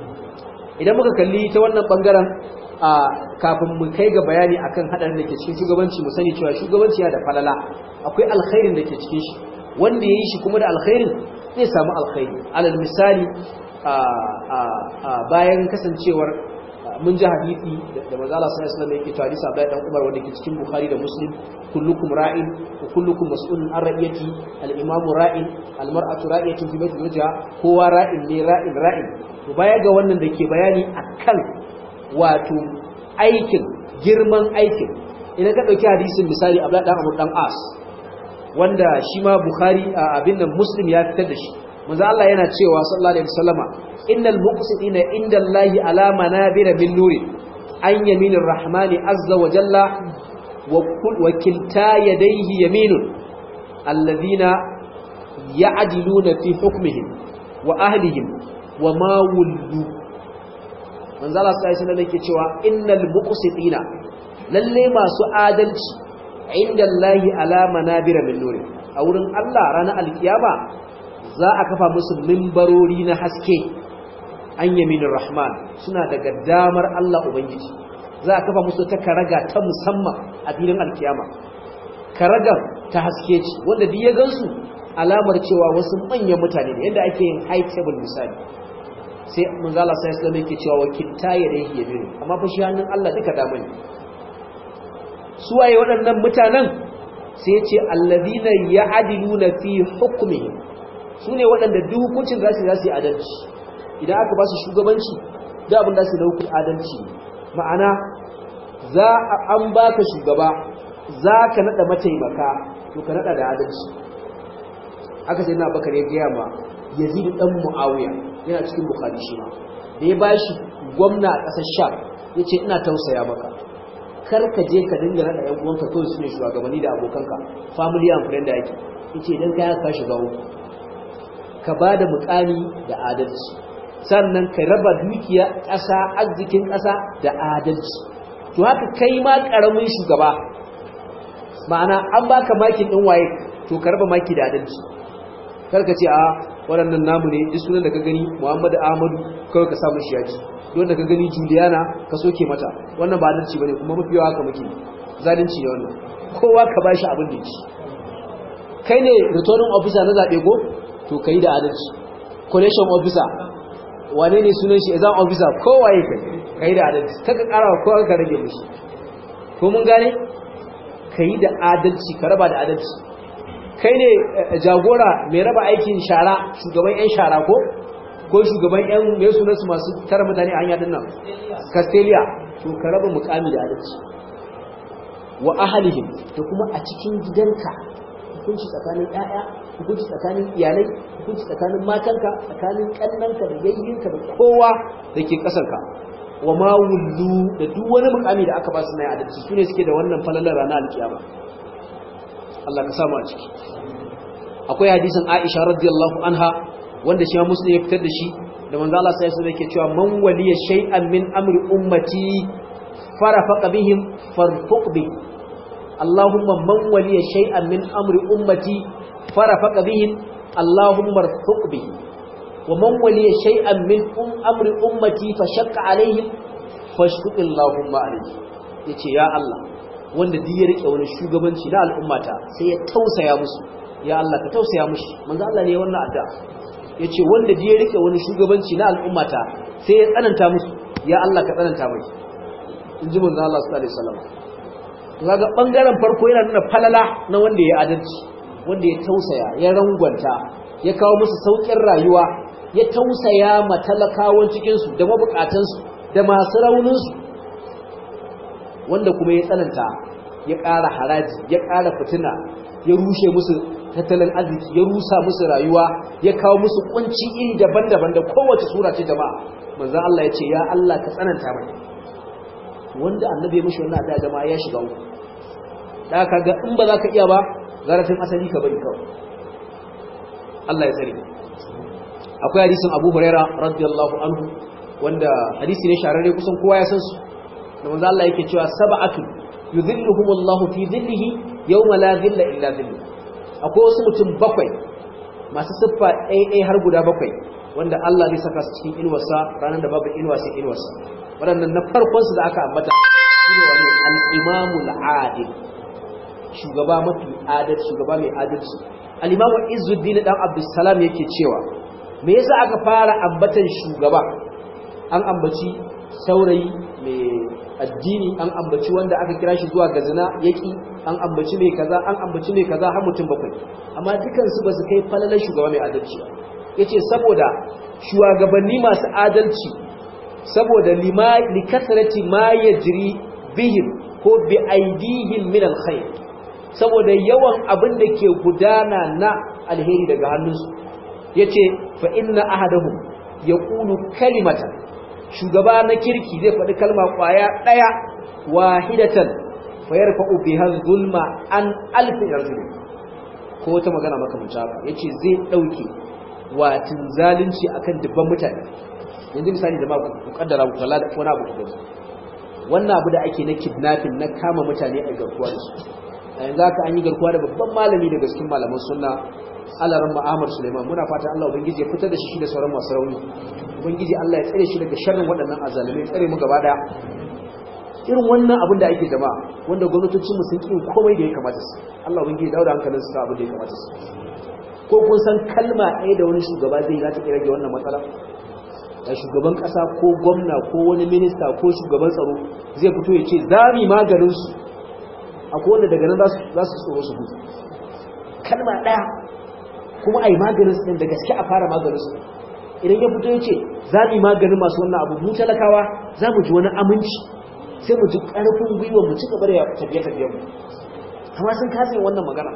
idan muka kalli ta wannan bangaren a kafin mu kai ga bayani akan hadarin da ke cikin shugabanci mu sani cewa shugabanci yana da falala akwai alkhairin da ke cikin shi wanda yayi shi kuma da alkhairin zai samu alkhairi alal misali a bayan kasancewar mun ji hadisi da manzo Allah sallallahu alaihi wasallam yake cewa hadisi Abdullah dan Umar wanda ke cikin Bukhari da Muslim kullukum ra'in wa kullukum mas'ulun an ra'iyati al-imamu ra'in al-mar'atu ra'iyatun fi baiti zawjiha kowa ra'in ne ra'in ra'in to baya ga wannan da ke bayani akan wato aikin girman aikin idan ka dauki hadisin misali Abdullah dan Amr dan As wanda shi ma Bukhari abin nan Muslim ya fitar da shi manzo Allah yana cewa sallallahu alaihi wasallama innal muqsitina indallahi ala manabira min nuri an yaminir rahmani azza wa jalla wa kilta yadayhi yaminun alladhina ya'diluna fi hukmihim wa ahlihim wa ma wullu manzo Allah sallallahu alaihi wasallam yake cewa innal muqsitina lalle masu adalci indallahi ala manabira min nuri a wurin Allah ranar alkiyama za a kafa musu mimbarori na haske an yaminin rahman suna daga damar Allah Ubangiji za a kafa musu ta karaga ta musamman a filin alkiyama karagar ta haske ce wanda duk ya gansu alamar cewa wasu manyan mutane ne yadda ake yin high table misali sai manzala sai islam yake cewa wakilta ya dai yaminu amma fa shi hannun Allah duka dama ne su waye waɗannan mutanen sai ce allazina ya'diluna fi hukmihim su ne waɗanda duk hukuncin za su yi adalci idan aka ba su shugabanci da abin da su da hukun adalci ma'ana za a an baka shugaba za ka naɗa mataimaka to ka naɗa da adalci aka sai na bakar ya gaya ma yazid dan muawiya yana cikin bukhari shi ma da ya bashi gwamna a ƙasar sham ya ce ina tausaya maka kar ka je ka dinga naɗa ‘yan uwanka kawai su ne shugabanni da abokanka family and friend da yake ya ce idan ka yaka shiga uku ka ba da mukami da adalci sannan ka raba dukiya ƙasa arzikin ƙasa da adalci to haka kai ma ƙaramin shugaba ma'ana an baka makin ɗin waye to ka raba maki da adalci kar ka ce a waɗannan namu ne duk sunan da ka gani muhammadu ahmadu kawai ka samu shi yaji don da ka gani juliana ka soke mata wannan ba adalci bane kuma mafi yawa haka muke zalunci ne wannan kowa ka bashi abin da yake kai ne returning officer na zaɓe ko to kai da adalci collation officer wane ne sunan shi exam officer kowa ya kai kai da adalci kaka ƙara wa kowa ka rage mishi ko mun gane kai da adalci ka raba da adalci kai ne jagora mai raba aikin shara shugaban 'yan shara ko ko shugaban 'yan mai sunansu masu tara mutane a hanya din nan castelia to ka raba mukami da adalci wa ahalihim da kuma a cikin gidanka hukunci tsakanin 'ya'ya hukunci tsakanin iyalai hukunci tsakanin matanka tsakanin kannanka da yayyinka da kowa da ke kasanka wa ma wullu da duk wani mukami da aka ba su na adalci su ne suke da wannan falalar ranar alkiyama Allah ka samu a ciki akwai hadisin Aisha radiyallahu anha wanda shi Muslim ya fitar da shi da manzo Allah sai ya yake cewa man waliya shay'an min amri ummati farafaqa bihim farfuq bi Allahumma man waliya shay'an min amri ummati farafaqa bihim Allahumma arfuq bi wa man waliya shay'an min amri ummati fashaqqa alaihim fashquq Allahumma alayhi yace ya Allah wanda duk ya rike wani shugabanci na al'ummata sai ya tausaya musu ya Allah ka tausaya mushi manzo Allah ne wannan addu'a yace wanda duk ya rike wani shugabanci na al'ummata sai ya tsananta musu ya Allah ka tsananta mai inji manzo Allah sallallahu alaihi wasallam kaga bangaren farko yana nuna falala na wanda ya adalci wanda ya tausaya ya rangwanta ya kawo musu saukin rayuwa ya tausaya ma talakawan cikin su da mabukatan su da masu raunin su wanda kuma ya tsananta ya ƙara haraji ya ƙara fitina ya rushe musu tattalin arziki ya rusa musu rayuwa ya kawo musu kunci iri daban-daban da kowace sura ce jama'a manzo Allah ya ce ya Allah ka tsananta mai wanda annabi ya mishi wannan da jama'a ya shiga uku da kaga in ba za ka iya ba zarafin asali ka bari kawai Allah ya tsare akwai hadisin Abu Huraira radiyallahu anhu wanda hadisi ne shararre kusan kowa ya san su da manzo Allah yake cewa sab'atu yudhilluhumullahu fi dhillihi yawma la dhilla illa dhillu akwai wasu mutum bakwai masu siffa ɗaya har guda bakwai wanda Allah zai saka su cikin inuwarsa ranar da babu inuwa sai inuwarsa waɗannan na farkon su da aka ambata shine wani al-imamu al-adil shugaba mafi adal shugaba mai adalci al-imamu Izzuddin dan Abdussalam yake cewa me yasa aka fara ambatan shugaba an ambaci saurayi mai addini an ambaci wanda aka kira shi zuwa ga zina yaki an ambaci mai kaza an ambaci mai kaza har mutum bakwai amma dukan su ba su kai falalar shugaba mai adalci yace saboda shugabanni masu adalci saboda lima likasrati ma yajri bihim ko bi aidihim min alkhair saboda yawan abin da ke gudana na alheri daga hannunsu yace fa inna ahadahum yaqulu kalimatan shugaba na kirki zai faɗi kalma ƙwaya ɗaya wahidatan fa yarfa'u biha zulma an alfi rajul ko wata magana makamanci haka yace zai dauke watin zalunci akan dubban mutane yanzu misali da ku kaddara ku kalla wani abu ku gani wannan abu da ake na kidnapping na kama mutane a garkuwa da su a yanzu haka an yi garkuwa da babban malami daga cikin malaman sunna alaran ma'amar suleiman muna fata allah ubangiji ya fitar da shi da sauran masu rauni ubangiji allah ya tsare shi daga sharrin waɗannan azalimai tsare mu gaba daya irin wannan abin da ake jama'a wanda gwamnatocin mu sun ƙi komai da ya kamata su allah ubangiji ya dawo da hankalin su abin da ya kamata su ko kun san kalma ɗaya da wani shugaba zai za ta rage wannan matsala da shugaban ƙasa ko gwamna ko wani minista ko shugaban tsaro zai fito ya ce za mu maganin su akwai wanda daga nan za su tsoro su gudu kalma ɗaya kuma a yi maganin su da gaske a fara maganin su idan ya fito ya ce za mu yi maganin masu wannan abu mu talakawa za mu ji wani aminci sai mu ji ƙarfin gwiwa mu ci gaba da tafiye-tafiye mu amma sun kasa yin wannan magana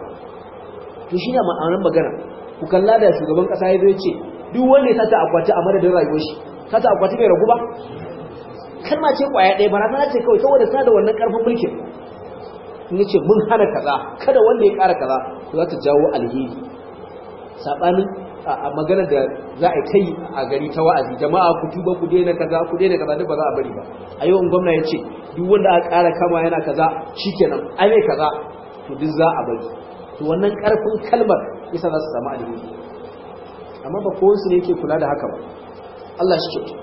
to shi ne ma'aunin magana ku kalla da shugaban ƙasa ya zo ya ce duk wanda ya sata akwati a madadin rayuwar shi ka ta akwati bai ragu ba kalma ce kwaya ɗaya barazana ce kawai saboda ta da wannan ƙarfin mulkin in yace mun hana kaza kada wanda ya ƙara kaza to za ta jawo alheri sabanin a magana da za a kai a gari ta wa'azi jama'a ku tuba ku daina kaza ku daina kaza duk ba za a bari ba a yau in gwamna ya ce duk wanda aka ƙara kama yana kaza shikenan ai mai kaza to duk za a bari to wannan ƙarfin kalmar yasa za su samu alheri amma ba kowansu ne yake kula da haka ba Allah shi kyautu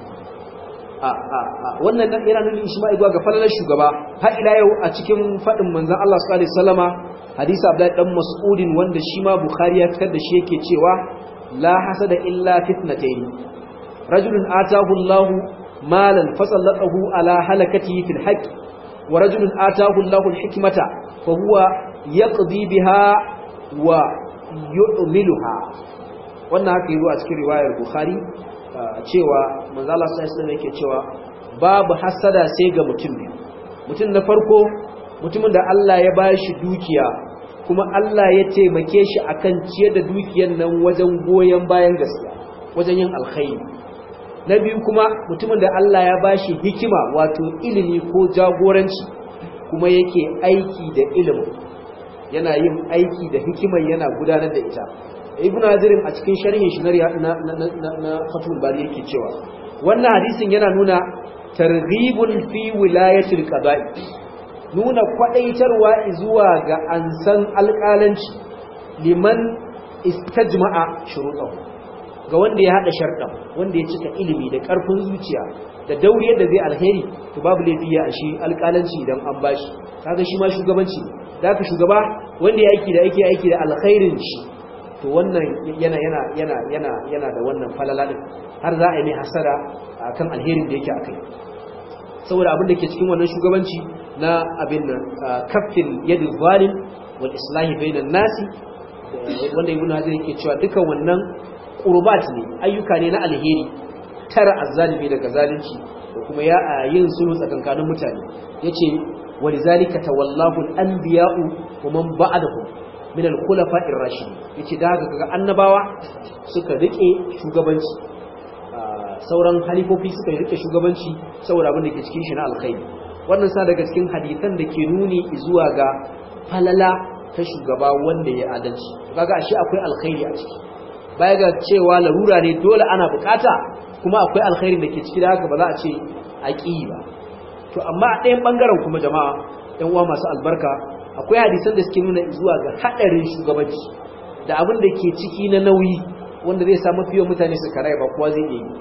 wannan yana nuna ishma'i zuwa ga falalar shugaba har ila yau a cikin faɗin manzon Allah sallallahu alaihi wasallama hadisi Abdullahi dan Mas'udin wanda shi ma Bukhari ya fitar da shi yake cewa la hasada illa fitnatayn rajulun atahu Allah malan fasallatahu ala halakatihi fil haqq wa rajulun atahu Allah al-hikmata fa huwa yaqdi biha wa yu'miluha wannan haka yi a cikin riwayar Bukhari cewa manzo Allah sallallahu alaihi yake cewa babu hasada sai ga mutum ne mutum na farko mutumin da Allah ya bashi dukiya kuma Allah ya taimake shi akan ciyar da dukiyar nan wajen goyen bayan gaskiya wajen yin alkhairi na biyu kuma mutumin da Allah ya bashi hikima wato ilimi ko jagoranci kuma yake aiki da ilimin yana yin aiki da hikimar yana gudanar da ita ibn hazirin a cikin sharhin shi na na fatul bari yake cewa wannan hadisin yana nuna targhibun fi wilayatil qada'i nuna kwadaitarwa zuwa ga ansan alƙalanci liman istajma'a shuruɗahu ga wanda ya hada sharɗa wanda ya cika ilimi da ƙarfin zuciya da dauriyar da zai alheri to babu laifi ya shi alƙalanci idan an bashi kaga shi ma shugabanci da ka shugaba wanda ya aiki da aiki aiki da alkhairin shi to wannan yana yana yana yana yana da wannan falala din har za a yi mai hasara akan alherin da yake akai saboda abin da ke cikin wannan shugabanci na abin nan kafin yadu zalim wal islahi bainan nasi wanda ibnu hazir yake cewa dukan wannan qurbat ne ayyuka ne na alheri tara azzalimi daga zalunci da kuma ya yin sulhu tsakankanin mutane yace walizalika tawallahu al-anbiya'u wa man ba'dahum min al-khulafa'ir rashidin yace da haka kaga annabawa suka rike shugabanci sauran halifofi suka rike shugabanci saboda abin da ke cikin shi na alkhairi wannan sa daga cikin hadisan da ke nuni zuwa ga falala ta shugaba wanda ya adalci kaga ashe akwai alkhairi a ciki baya ga cewa larura ne dole ana bukata kuma akwai alkhairi da ke ciki da haka ba za a ce aqi ba to amma a ɗayan bangaren kuma jama'a ɗan uwa masu albarka akwai hadisan da suke nuna zuwa ga hadarin shugabanci da abin da ke ciki na nauyi wanda zai samu fiye mutane su karai ba kowa zai yi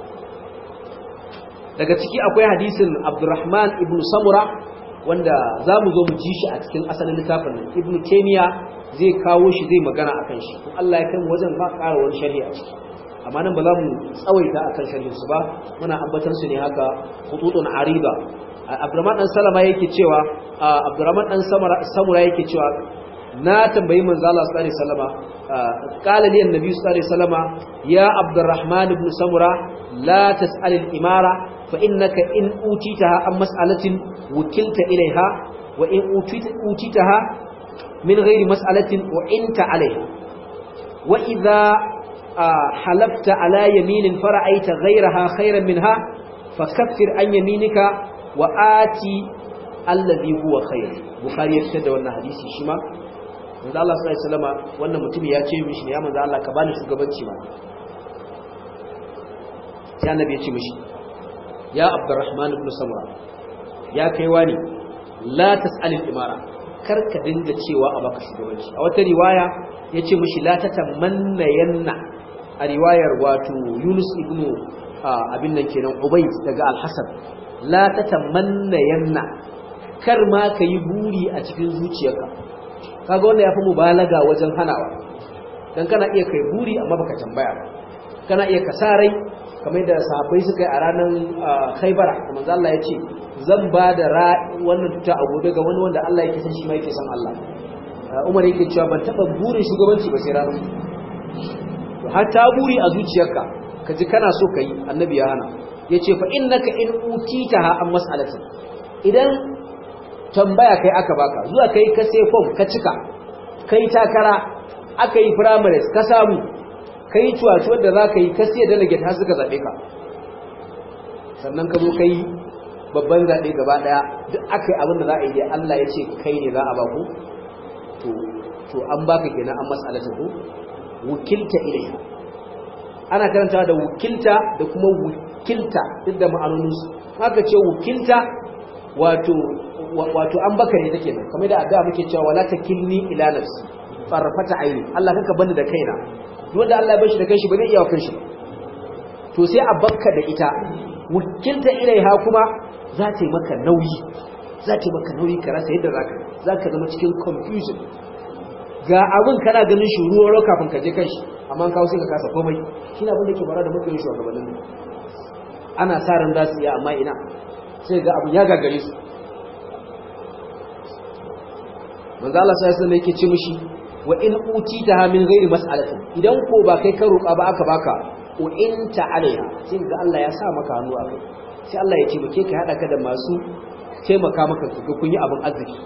daga ciki akwai hadisin abdurrahman ibn samura wanda za mu zo mu ji shi a cikin asalin littafin nan ibn taymiya zai kawo shi zai magana a kan shi ko Allah ya kai mu wajen ba ƙara wani sharhi a ciki amma nan ba za mu tsawaita akan sharhin su ba muna ambatar su ne haka khututun ariba abdurrahman dan salama yake cewa abdurrahman dan samura yake cewa na tambayi manzo Allah sallallahu alaihi wasallama qala li annabi sallallahu alaihi wasallama ya abdurrahman ibn samura la tas'al al-imara fa innaka in utitaha an mas'alatin wukilta ilaiha wa in utitaha min ghairi mas'alatin wa inta alaiha wa idha halafta ala yaminin fara'aita ghayraha khayran minha fakaffir an yaminika wa ati alladhi huwa khayr bukhari ya fitar da wannan hadisi shi ma manzo Allah sallallahu alaihi wasallama wannan mutum ya ce mishi ne ya manzo Allah ka bani shugabanci ma sai annabi ya ce mishi ya abdurrahman ibn samura ya kai wani la tas'al al-imara kar ka dinga cewa a baka shugabanci a wata riwaya ya ce mishi la tatamanna yanna a riwayar wato Yunus ibn abin nan kenan Ubayd daga Al-Hasan la tatamanna yanna kar ma ka yi buri a cikin zuciyarka kaga wanda yafi mubalaga wajen hanawa dan kana iya kai buri amma baka tambaya ba kana iya kasarai kamar da sahabbai suka yi a ranar Khaibara manzo Allah ya ce zan ba da wannan tuta a gobe ga wani wanda Allah yake san shi ma yake san Allah Umar yake cewa ban taba burin shugabanci ba sai ranar har ta buri a zuciyarka ka ji kana so ka yi annabi ya hana ya ce fa innaka in utitaha an mas'alatin idan tambaya kai aka baka zuwa kai ka sai form ka cika kai takara aka yi primaries ka samu kai cuwaci wanda za ka yi ka sai delegate har suka zaɓe ka sannan ka zo kai babban zaɓe gaba ɗaya duk aka yi abin da za a yi dai Allah ya ce kai ne za a ba ku to to an baka kenan an mas'alata ku wukilta ilaiha ana karanta da wukilta da kuma wukilta duk da ma'anoninsu haka ce wukilta wato wato an baka ne take nan kamar da addu'a muke cewa wala takilni ila nafsi farfata aini Allah kanka bani da kaina duk wanda Allah ya bar shi da kanshi ba zai iya wa kanshi to sai a bakka da ita wukilta ilaiha kuma za ta yi maka nauyi za ta yi maka nauyi ka rasa yadda zaka zaka zama cikin confusion ga abin kana ganin shi ruwa ruwa kafin ka je kanshi amma kawo sai ka kasa komai shine abin da ke fara da mutum shugabannin ana sa ran za su iya amma ina sai ga abin ya gagare su manzo Allah sai sai yake ce mishi wa in utita min ghairi mas'alatin idan ko ba kai ka roƙa ba aka baka wa in ta'alaiha sai ga Allah ya sa maka hannu a kai sai Allah ya ce muke ka hada ka da masu taimaka maka ga kun yi abin arziki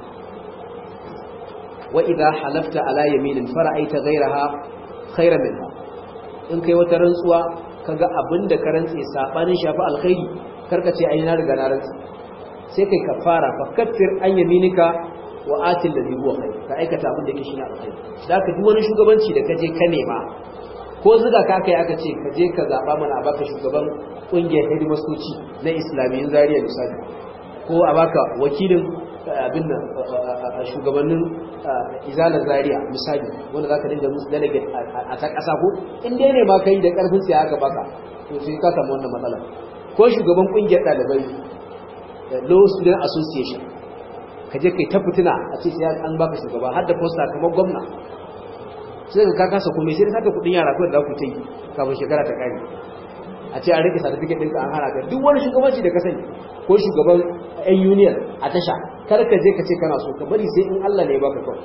wa idha halafta ala yaminin fara'aita ghayraha khayran minha in kai wata rantsuwa kaga abinda ka rantse sabanin shafi alkhairi karka ce ai na riga na rantse sai kai kafara fa kaffir an yaminika wa atil ladhi huwa khair ka aikata abin da yake shine alkhairi da ka duk wani shugabanci da kaje ka nema ko zuga ka kai aka ce ka je ka zaba mana a baka shugaban kungiyar hidimastoci na islamiyin zariya misali ko a baka wakilin abin nan shugabannin izalar zariya misali wanda za ka dinga musu delegate a ta ƙasa ko in dai ne ma kai da ƙarfin sai aka baka to sai ka samu wannan matsala ko shugaban ƙungiyar ɗalibai law student association ka je kai ta fitina a ce sai an baka shugaba har da poster kamar gwamna sai ka kasa kuma sai ka kuɗin yara kawai da za ku ta yi kafin shekara ta ƙare a ce an rike certificate ɗinka an hana ka duk wani shugabanci da ka sani ko shugaban yan union a tasha kar ka je ka ce kana so ka bari sai in Allah ne ya baka kawai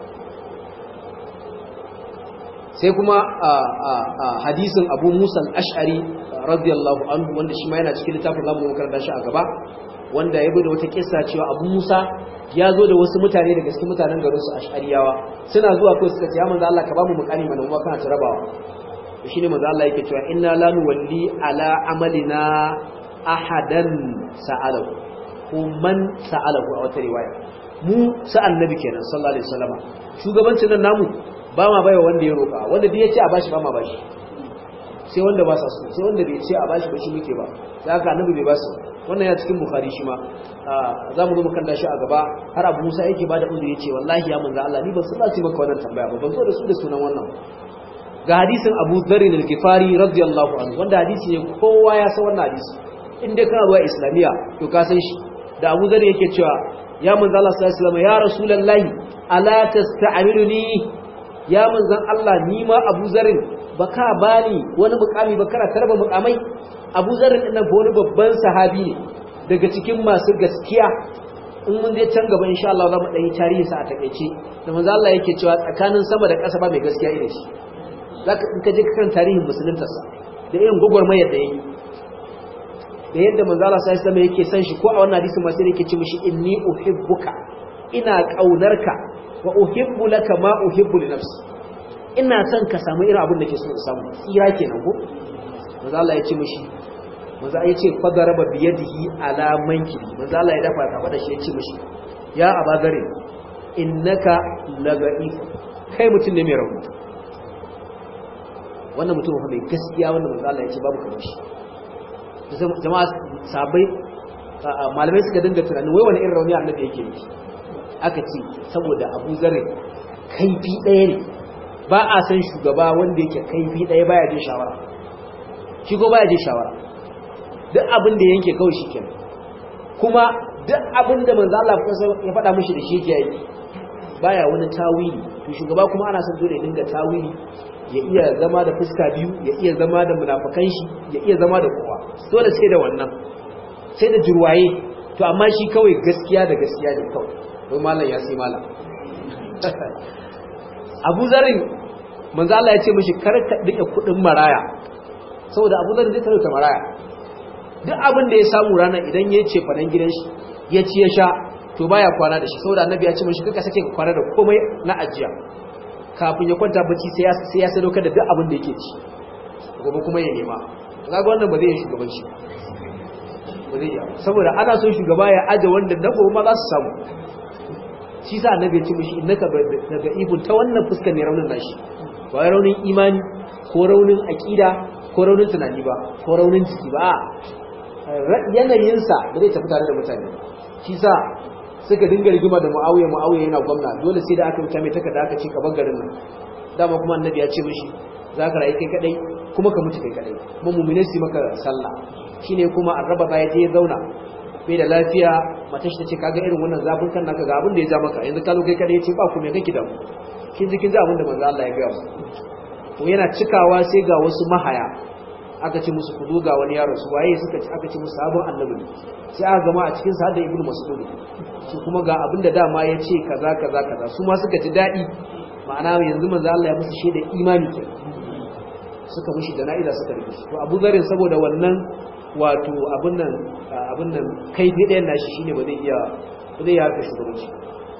sai kuma hadisin Abu Musa al-Ash'ari radiyallahu anhu wanda shi ma yana cikin littafin zamu makaranta shi a gaba wanda ya da wata kissa cewa Abu Musa ya zo da wasu mutane daga cikin mutanen garin su Ash'ariyawa suna zuwa kai suka ce ya manzo Allah ka ba mu mukami mana mu kana ta rabawa shi ne manzo Allah yake cewa inna la nuwalli ala amalina ahadan sa'alahu ko man sa'alahu a wata riwaya mu sa annabi kenan sallallahu alaihi wasallama shugabancin nan namu ba ma baiwa wanda ya roka wanda duk ya ce a bashi ba ma bashi sai wanda ba sa so sai wanda bai ce a bashi ba shi muke ba sai haka annabi bai basu wannan ya cikin bukhari shi ma za mu zo mu kalla shi a gaba har abu musa yake ba da uzuri ya ce wallahi ya manzo Allah ni ban san za maka wannan tambaya ba ban zo da su da sunan wannan ga hadisin Abu Dharr al-Ghifari radiyallahu anhu wanda hadisi ne kowa ya san wannan hadisi in dai kana zuwa islamiya to ka san shi da Abu Dharr yake cewa ya manzo Allah sallallahu alaihi wasallam ya rasulullahi ala tasta'miluni ya manzon Allah ni ma Abu Dharr baka bani wani mukami ba kana tarba mukamai Abu Dharr din nan wani babban sahabi ne daga cikin masu gaskiya in mun je can gaba insha Allah za mu ɗanyi tarihi sa a takeice da manzo Allah yake cewa tsakanin sama da ƙasa ba mai gaskiya irin shi zaka in ka je kan tarihin musuluntarsa da irin gwagwarmayar da yayi da yadda manzo Allah sai sama yake san shi ko a wannan hadisi ma sai yake ce mishi inni uhibbuka ina kaunarka wa uhibbu laka ma uhibbu li nafsi ina son ka samu irin abin da ke so in samu tsira kenan ko manzo Allah ya ce mishi manzo ya ce fadaraba bi yadihi ala mankibi manzo Allah ya dafa ka da shi ya ce mishi ya abagare innaka laga'if kai mutum ne mai rauni wannan mutum fa mai gaskiya wannan manzo Allah ya ce babu kamar shi jama'a sabai malamai suka dinga tunanin wai wani irin rauni annabi yake yi aka ce saboda Abu Zarri kaifi ɗaya ne ba a san shugaba wanda yake kaifi ɗaya baya jin shawara shi ko baya jin shawara duk abin da yanke kawai shi kenan kuma duk abin da manzo Allah ya faɗa mishi da shi yake yi baya wani tawili to shugaba kuma ana son dole ya dinga tawili ya iya zama da fuska biyu ya iya zama da munafikan shi ya iya zama da kowa dole sai da wannan sai da jurwaye to amma shi kawai gaskiya da gaskiya ne kawai wai malam ya sai malam Abu Zarin manzo Allah ya ce mishi kar ka dike kudin maraya saboda Abu Zarin zai talauta maraya duk abin da ya samu ranar idan ya ce fadan gidan shi ya ci ya sha to baya kwana da shi saboda annabi ya ce mishi kaka sake ka kwana da komai na ajiya kafin ya kwanta bacci sai ya sai ya sadaukar da duk abin da yake ci gobe kuma ya nema kaga wannan ba zai yi shugabanci ba zai iya saboda ana son shugaba ya aje wanda na gobe ma za su samu shi sa annabi ya ce mishi innaka daga ibun ta wannan fuskar ne raunin nashi ba wai raunin imani ko raunin aqida ko raunin tunani ba ko raunin jiki ba yanayinsa da zai tafi tare da mutane shi sa suka dinga rigima da mu'awiya mu'awiya yana gwamna dole sai da aka wuta mai takarda aka ce ka garin nan dama kuma annabi ya ce mishi za ka rayu kai kadai kuma ka mutu kai kadai kuma mu'minin su maka sallah shine kuma arraba ba ya je ya zauna bai da lafiya mata shi ta ce kaga irin wannan zafin kan naka ga abin da ya ja maka yanzu ka zo kai kadai ya ce ba ku me kake da kin ji kin ji abin da manzo Allah ya gaya mu to yana cikawa sai ga wasu mahaya aka ce musu kudu ga wani yaro su waye suka ci aka ce musu sabon annabi sai aka gama a cikin sa da ibnu mas'ud shi kuma ga abin da dama ya ce kaza kaza kaza su ma suka ji dadi ma'ana yanzu manzo Allah ya musu shaida imani ke suka mushi jana'iza suka rufe shi to Abu Zarin saboda wannan wato abin nan abin nan kai bi ɗayan nashi shine ba zai iya ba zai harka shugabanci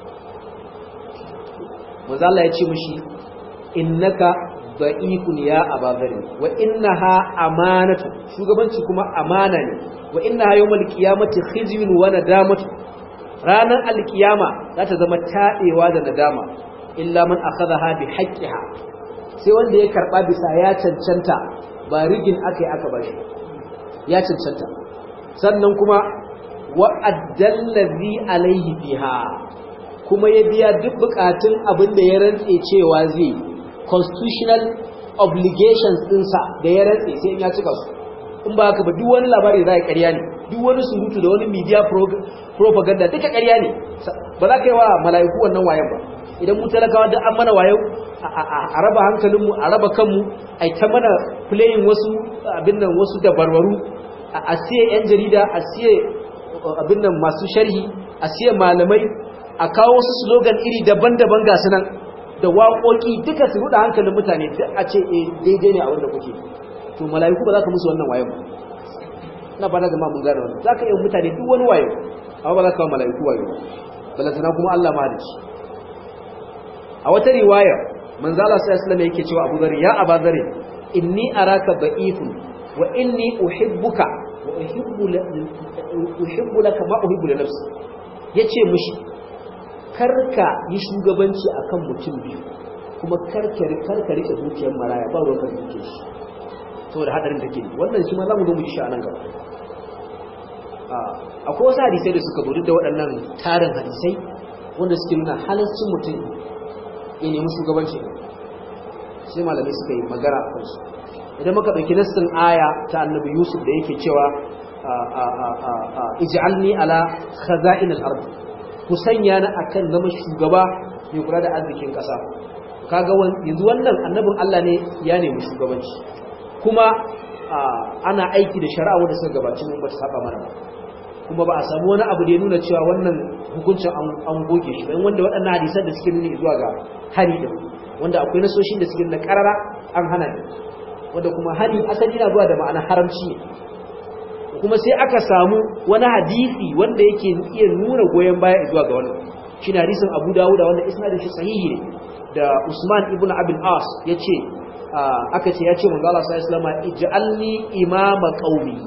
manzo Allah ya ce mushi innaka da'ifun ya abazari wa innaha amanatu shugabanci kuma amana ne wa innaha yawmal qiyamati khizyun wa nadamatu ranar alkiyama za ta zama taɗewa da nadama illa man akhadha bi haqqiha sai wanda ya karba bisa ya cancanta ba rigin akai aka bashi ya cancanta sannan kuma wa addallazi alaihi fiha kuma ya biya duk bukatun abin da ya rantse cewa zai constitutional obligations ɗinsa da ya rantse sai in ya cika su in ba haka ba duk wani labari za a ƙarya ne duk wani surutu da wani media propaganda duka ƙarya ne ba za ka yi wa mala'iku wannan wayan ba idan mu talakawa duk an mana wayo a raba hankalinmu a raba kanmu a ta mana playing wasu abin nan wasu dabarbaru a siye yan jarida a siye abin nan masu sharhi a siye malamai a kawo wasu slogan iri daban-daban ga su nan da waƙoƙi duka su ruɗa hankalin mutane duk a ce eh daidai ne a wanda kuke to mala'iku ba za ka musu wannan wayo ba na ba na zama mun gane wannan za ka yi mutane duk wani wayo amma ba za ka wa mala'iku wayo ba balantana kuma Allah ma da shi a wata riwaya manzo Allah sallallahu alaihi wasallam yake cewa Abu Dharr ya Abu Dharr inni araka da'ifun wa inni uhibbuka wa uhibbu uhibbu laka ma uhibbu li nafsi yace mushi karka yi shugabanci akan mutum biyu kuma karka karka rike dukiyar maraya ba ruwan ka duke shi saboda hadarin take ne wannan shi ma zamu zo mu ji shi a nan gaba akwai wasu hadisai da suka buru da waɗannan tarin hadisai wanda suke nuna halaccin mutum ya nemi shugabanci sai malamai suka yi magana a kansu idan muka ɗauki nassin aya ta annabi yusuf da yake cewa ij'alni ala khaza'in al-ard ku sanya ni akan zama shugaba mai kula da arzikin ƙasa kaga yanzu wannan annabin Allah ne ya nemi shugabanci kuma ana aiki da shari'a wanda suka gabaci mun ba ta saba mana ba kuma ba a samu wani abu da ya nuna cewa wannan hukuncin an goge shi don wanda waɗannan hadisan da suke nuni zuwa ga hari da wanda akwai nasoshin da suke nuna karara an hana ne wanda kuma hari asali na zuwa da ma'ana haramci ne kuma sai aka samu wani hadisi wanda yake iya nuna goyon baya zuwa ga wannan shi ne hadisin abu dawuda wanda isnadin shi sahihi ne da usman ibn abin as ya ce aka ce ya ce manzo Allah sallallahu alaihi wasallam ij'alni imama qaumi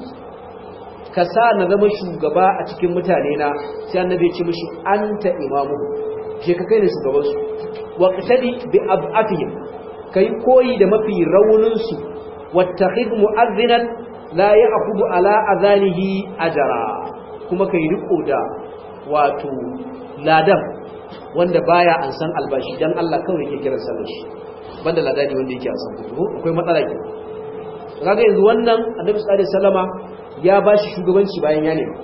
ka sa na zama shugaba a cikin mutane na sai annabi ya ce mishi anta imamu je ka kai ne shugaban su wa qtadi bi ab'atihim kai koyi da mafi raunin su wattakhid mu'adhdhinan la ya'khudhu ala adhanihi ajra kuma kai riko da wato ladan wanda baya an san albashi dan Allah kawai yake kiran sallar shi banda ladani wanda yake an san kuɗi akwai matsala ke kaga yanzu wannan annabi sallallahu alaihi wasallama ya ba shi shugabanci bayan ya nemi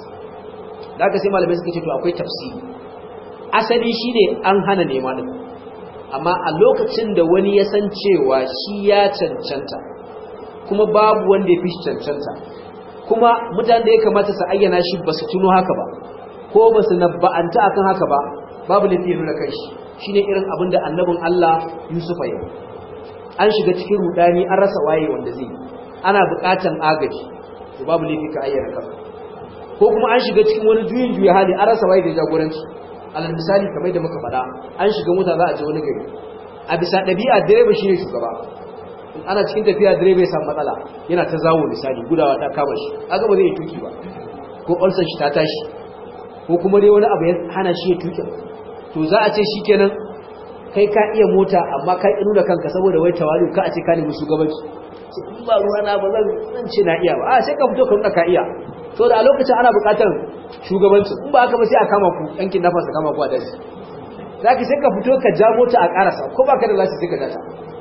da aka sai malamai suka ce to akwai tafsiri asali shi ne an hana nema ɗin amma a lokacin da wani ya san cewa shi ya cancanta kuma babu wanda ya fi shi cancanta kuma mutane da ya kamata su ayyana shi ba su tuno haka ba ko ba su nabba'anta akan haka ba babu lafi ya nuna kai shi shi ne irin abin da annabin Allah Yusufa yau an shiga cikin rudani an rasa waye wanda zai ana buƙatan agaji to babu laifi ka ayyana kanka ko kuma an shiga cikin wani juyin juya hali an rasa waye da jagoranci alal misali kamar da muka faɗa an shiga mota za a je wani gari a bisa ɗabi'a direba shi ne shugaba ana cikin tafiya direba ya samu matsala yana ta zawo misali gudawa ta kama shi aga ba zai yi tuki ba ko ulcer shi ta tashi ko kuma dai wani abu ya hana shi ya tuke to za a ce shikenan kai ka iya mota amma ka ƙi nuna kanka saboda wai tawali ka a ce ka nemi shugabanci in ba ruwa na ba zan ce na iya ba a sai ka fito ka nuna ka iya so da a lokacin ana buƙatar shugabanci in ba haka ba sai a kama ku yankin nafa su kama ku a daji za ka sai ka fito ka ja mota a ƙarasa ko ba ka da lasi sai ka jata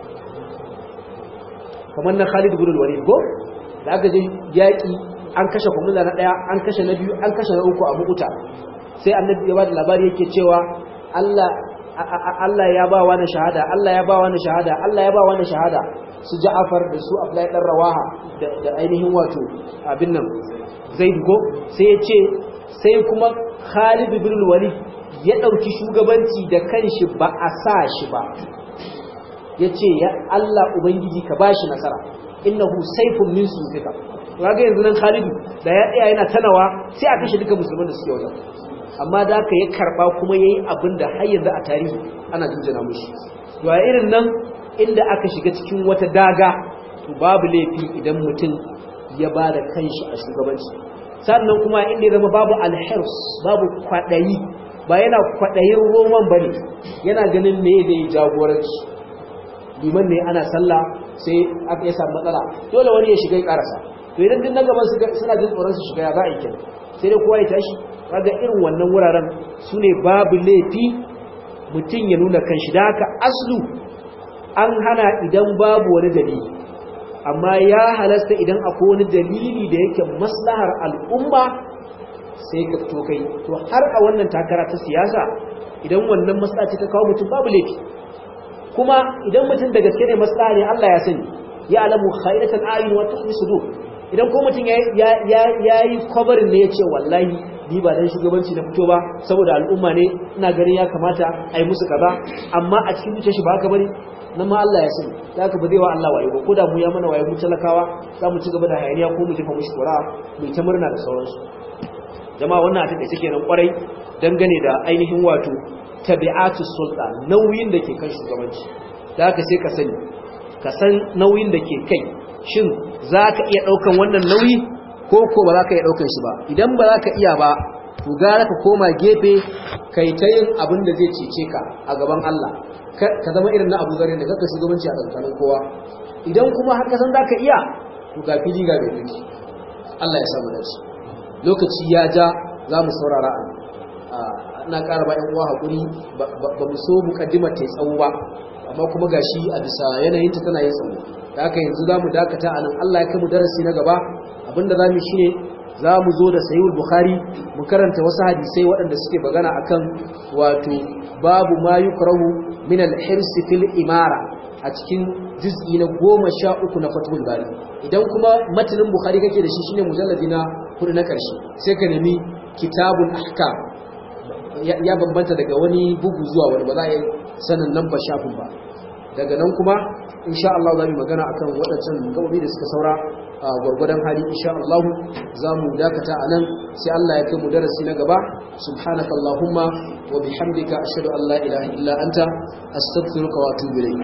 kamar na Khalid ibn al-Walid go da aka je yaƙi an kashe kwamula na ɗaya an kashe na biyu an kashe na uku a bukuta sai annabi ya ba da labari yake cewa Allah Allah ya ba wani shahada Allah ya ba wani shahada Allah ya ba wani shahada su Ja'far da su Abdullahi dan Rawaha da ainihin wato abin nan Zaid go sai ya ce sai kuma Khalid ibn al-Walid ya dauki shugabanci da kanshi ba a sa shi ba yace ya Allah ubangiji ka bashi nasara innahu sayfun min sufika kaga yanzu nan Khalid da ya tsaya yana tanawa sai a kashe duka musulman da suke wajen amma da aka ya karba kuma yayi abin da har yanzu a tarihi ana jinjina mushi to a irin nan inda aka shiga cikin wata daga to babu laifi idan mutum ya ba da kanshi a shugabanci sannan kuma inda ya zama babu alhirs babu kwadayi ba yana kwadayin roman bane yana ganin me zai jagoranci liman ne ana sallah sai aka yi samu matsala dole wani ya shiga ya karasa to idan din na gaban suna jin tsoron su shiga ya za a yi kenan sai dai kowa ya tashi kaga irin wannan wuraren su ne babu laifi mutum ya nuna kanshi da haka aslu an hana idan babu wani dalili amma ya halasta idan akwai wani dalili da yake maslahar al'umma sai ka fito kai to har a wannan takara ta siyasa idan wannan maslaha ce ta kawo mutum babu laifi kuma idan mutum da gaske ne maslaha ne Allah ya sani ya alamu khairatan ayun wa tuhmi sudur idan ko mutum ya yi kwabarin ne ya ce wallahi ni ba dan shugabanci na fito ba saboda al'umma ne ina ganin ya kamata a yi musu kaza amma a cikin zuciya shi ba haka bane nan ma Allah ya sani da haka ba zai wa Allah wayo ba ko da mu ya mana wayo mu talakawa za mu ci gaba da hayaniya ko mu jefa mushi kura mu ta murna da sauransu jama'a wannan a take kenan kwarai dangane da ainihin wato tabi'atu sulta nauyin da ke kan shugabanci da haka sai ka sani ka san nauyin da ke kai shin za ka iya ɗaukan wannan nauyi ko ko ba za ka iya ɗaukan shi ba idan ba za ka iya ba to gara ka koma gefe kai ta yin abin da zai cece ka a gaban Allah ka zama irin na abu zarin da kaka shugabanci a tsakanin kowa idan kuma har ka san za ka iya to ga fili ga bai duki Allah ya samu dace lokaci ya ja za mu saurara a ina ƙara ba ƴan uwa haƙuri ba mu so muƙaddimar ta tsawo ba amma kuma gashi a bisa yanayinta tana yin tsawo da haka yanzu za mu dakata a nan Allah ya kai mu darasi na gaba abinda za mu shi ne za mu zo da sayul bukhari mu karanta wasu hadisai waɗanda suke magana akan wato babu ma yukrahu min al-hirs fil imara a cikin juz'i na goma sha uku na fatul bari idan kuma matanin bukhari kake da shi shine mujalladi na hudu na karshe sai ka nemi kitabul ahkam ya bambanta daga wani bugu zuwa wani ba za a yi sanin nan ba shafin ba daga nan kuma insha Allah za mu magana akan waɗancan gabobi da suka saura a gwargwadon hali insha Allah za mu dakata a nan sai Allah ya kai mu darasi na gaba subhanakallahumma wa bihamdika ashhadu an la ilaha illa anta astaghfiruka wa atubu ilayk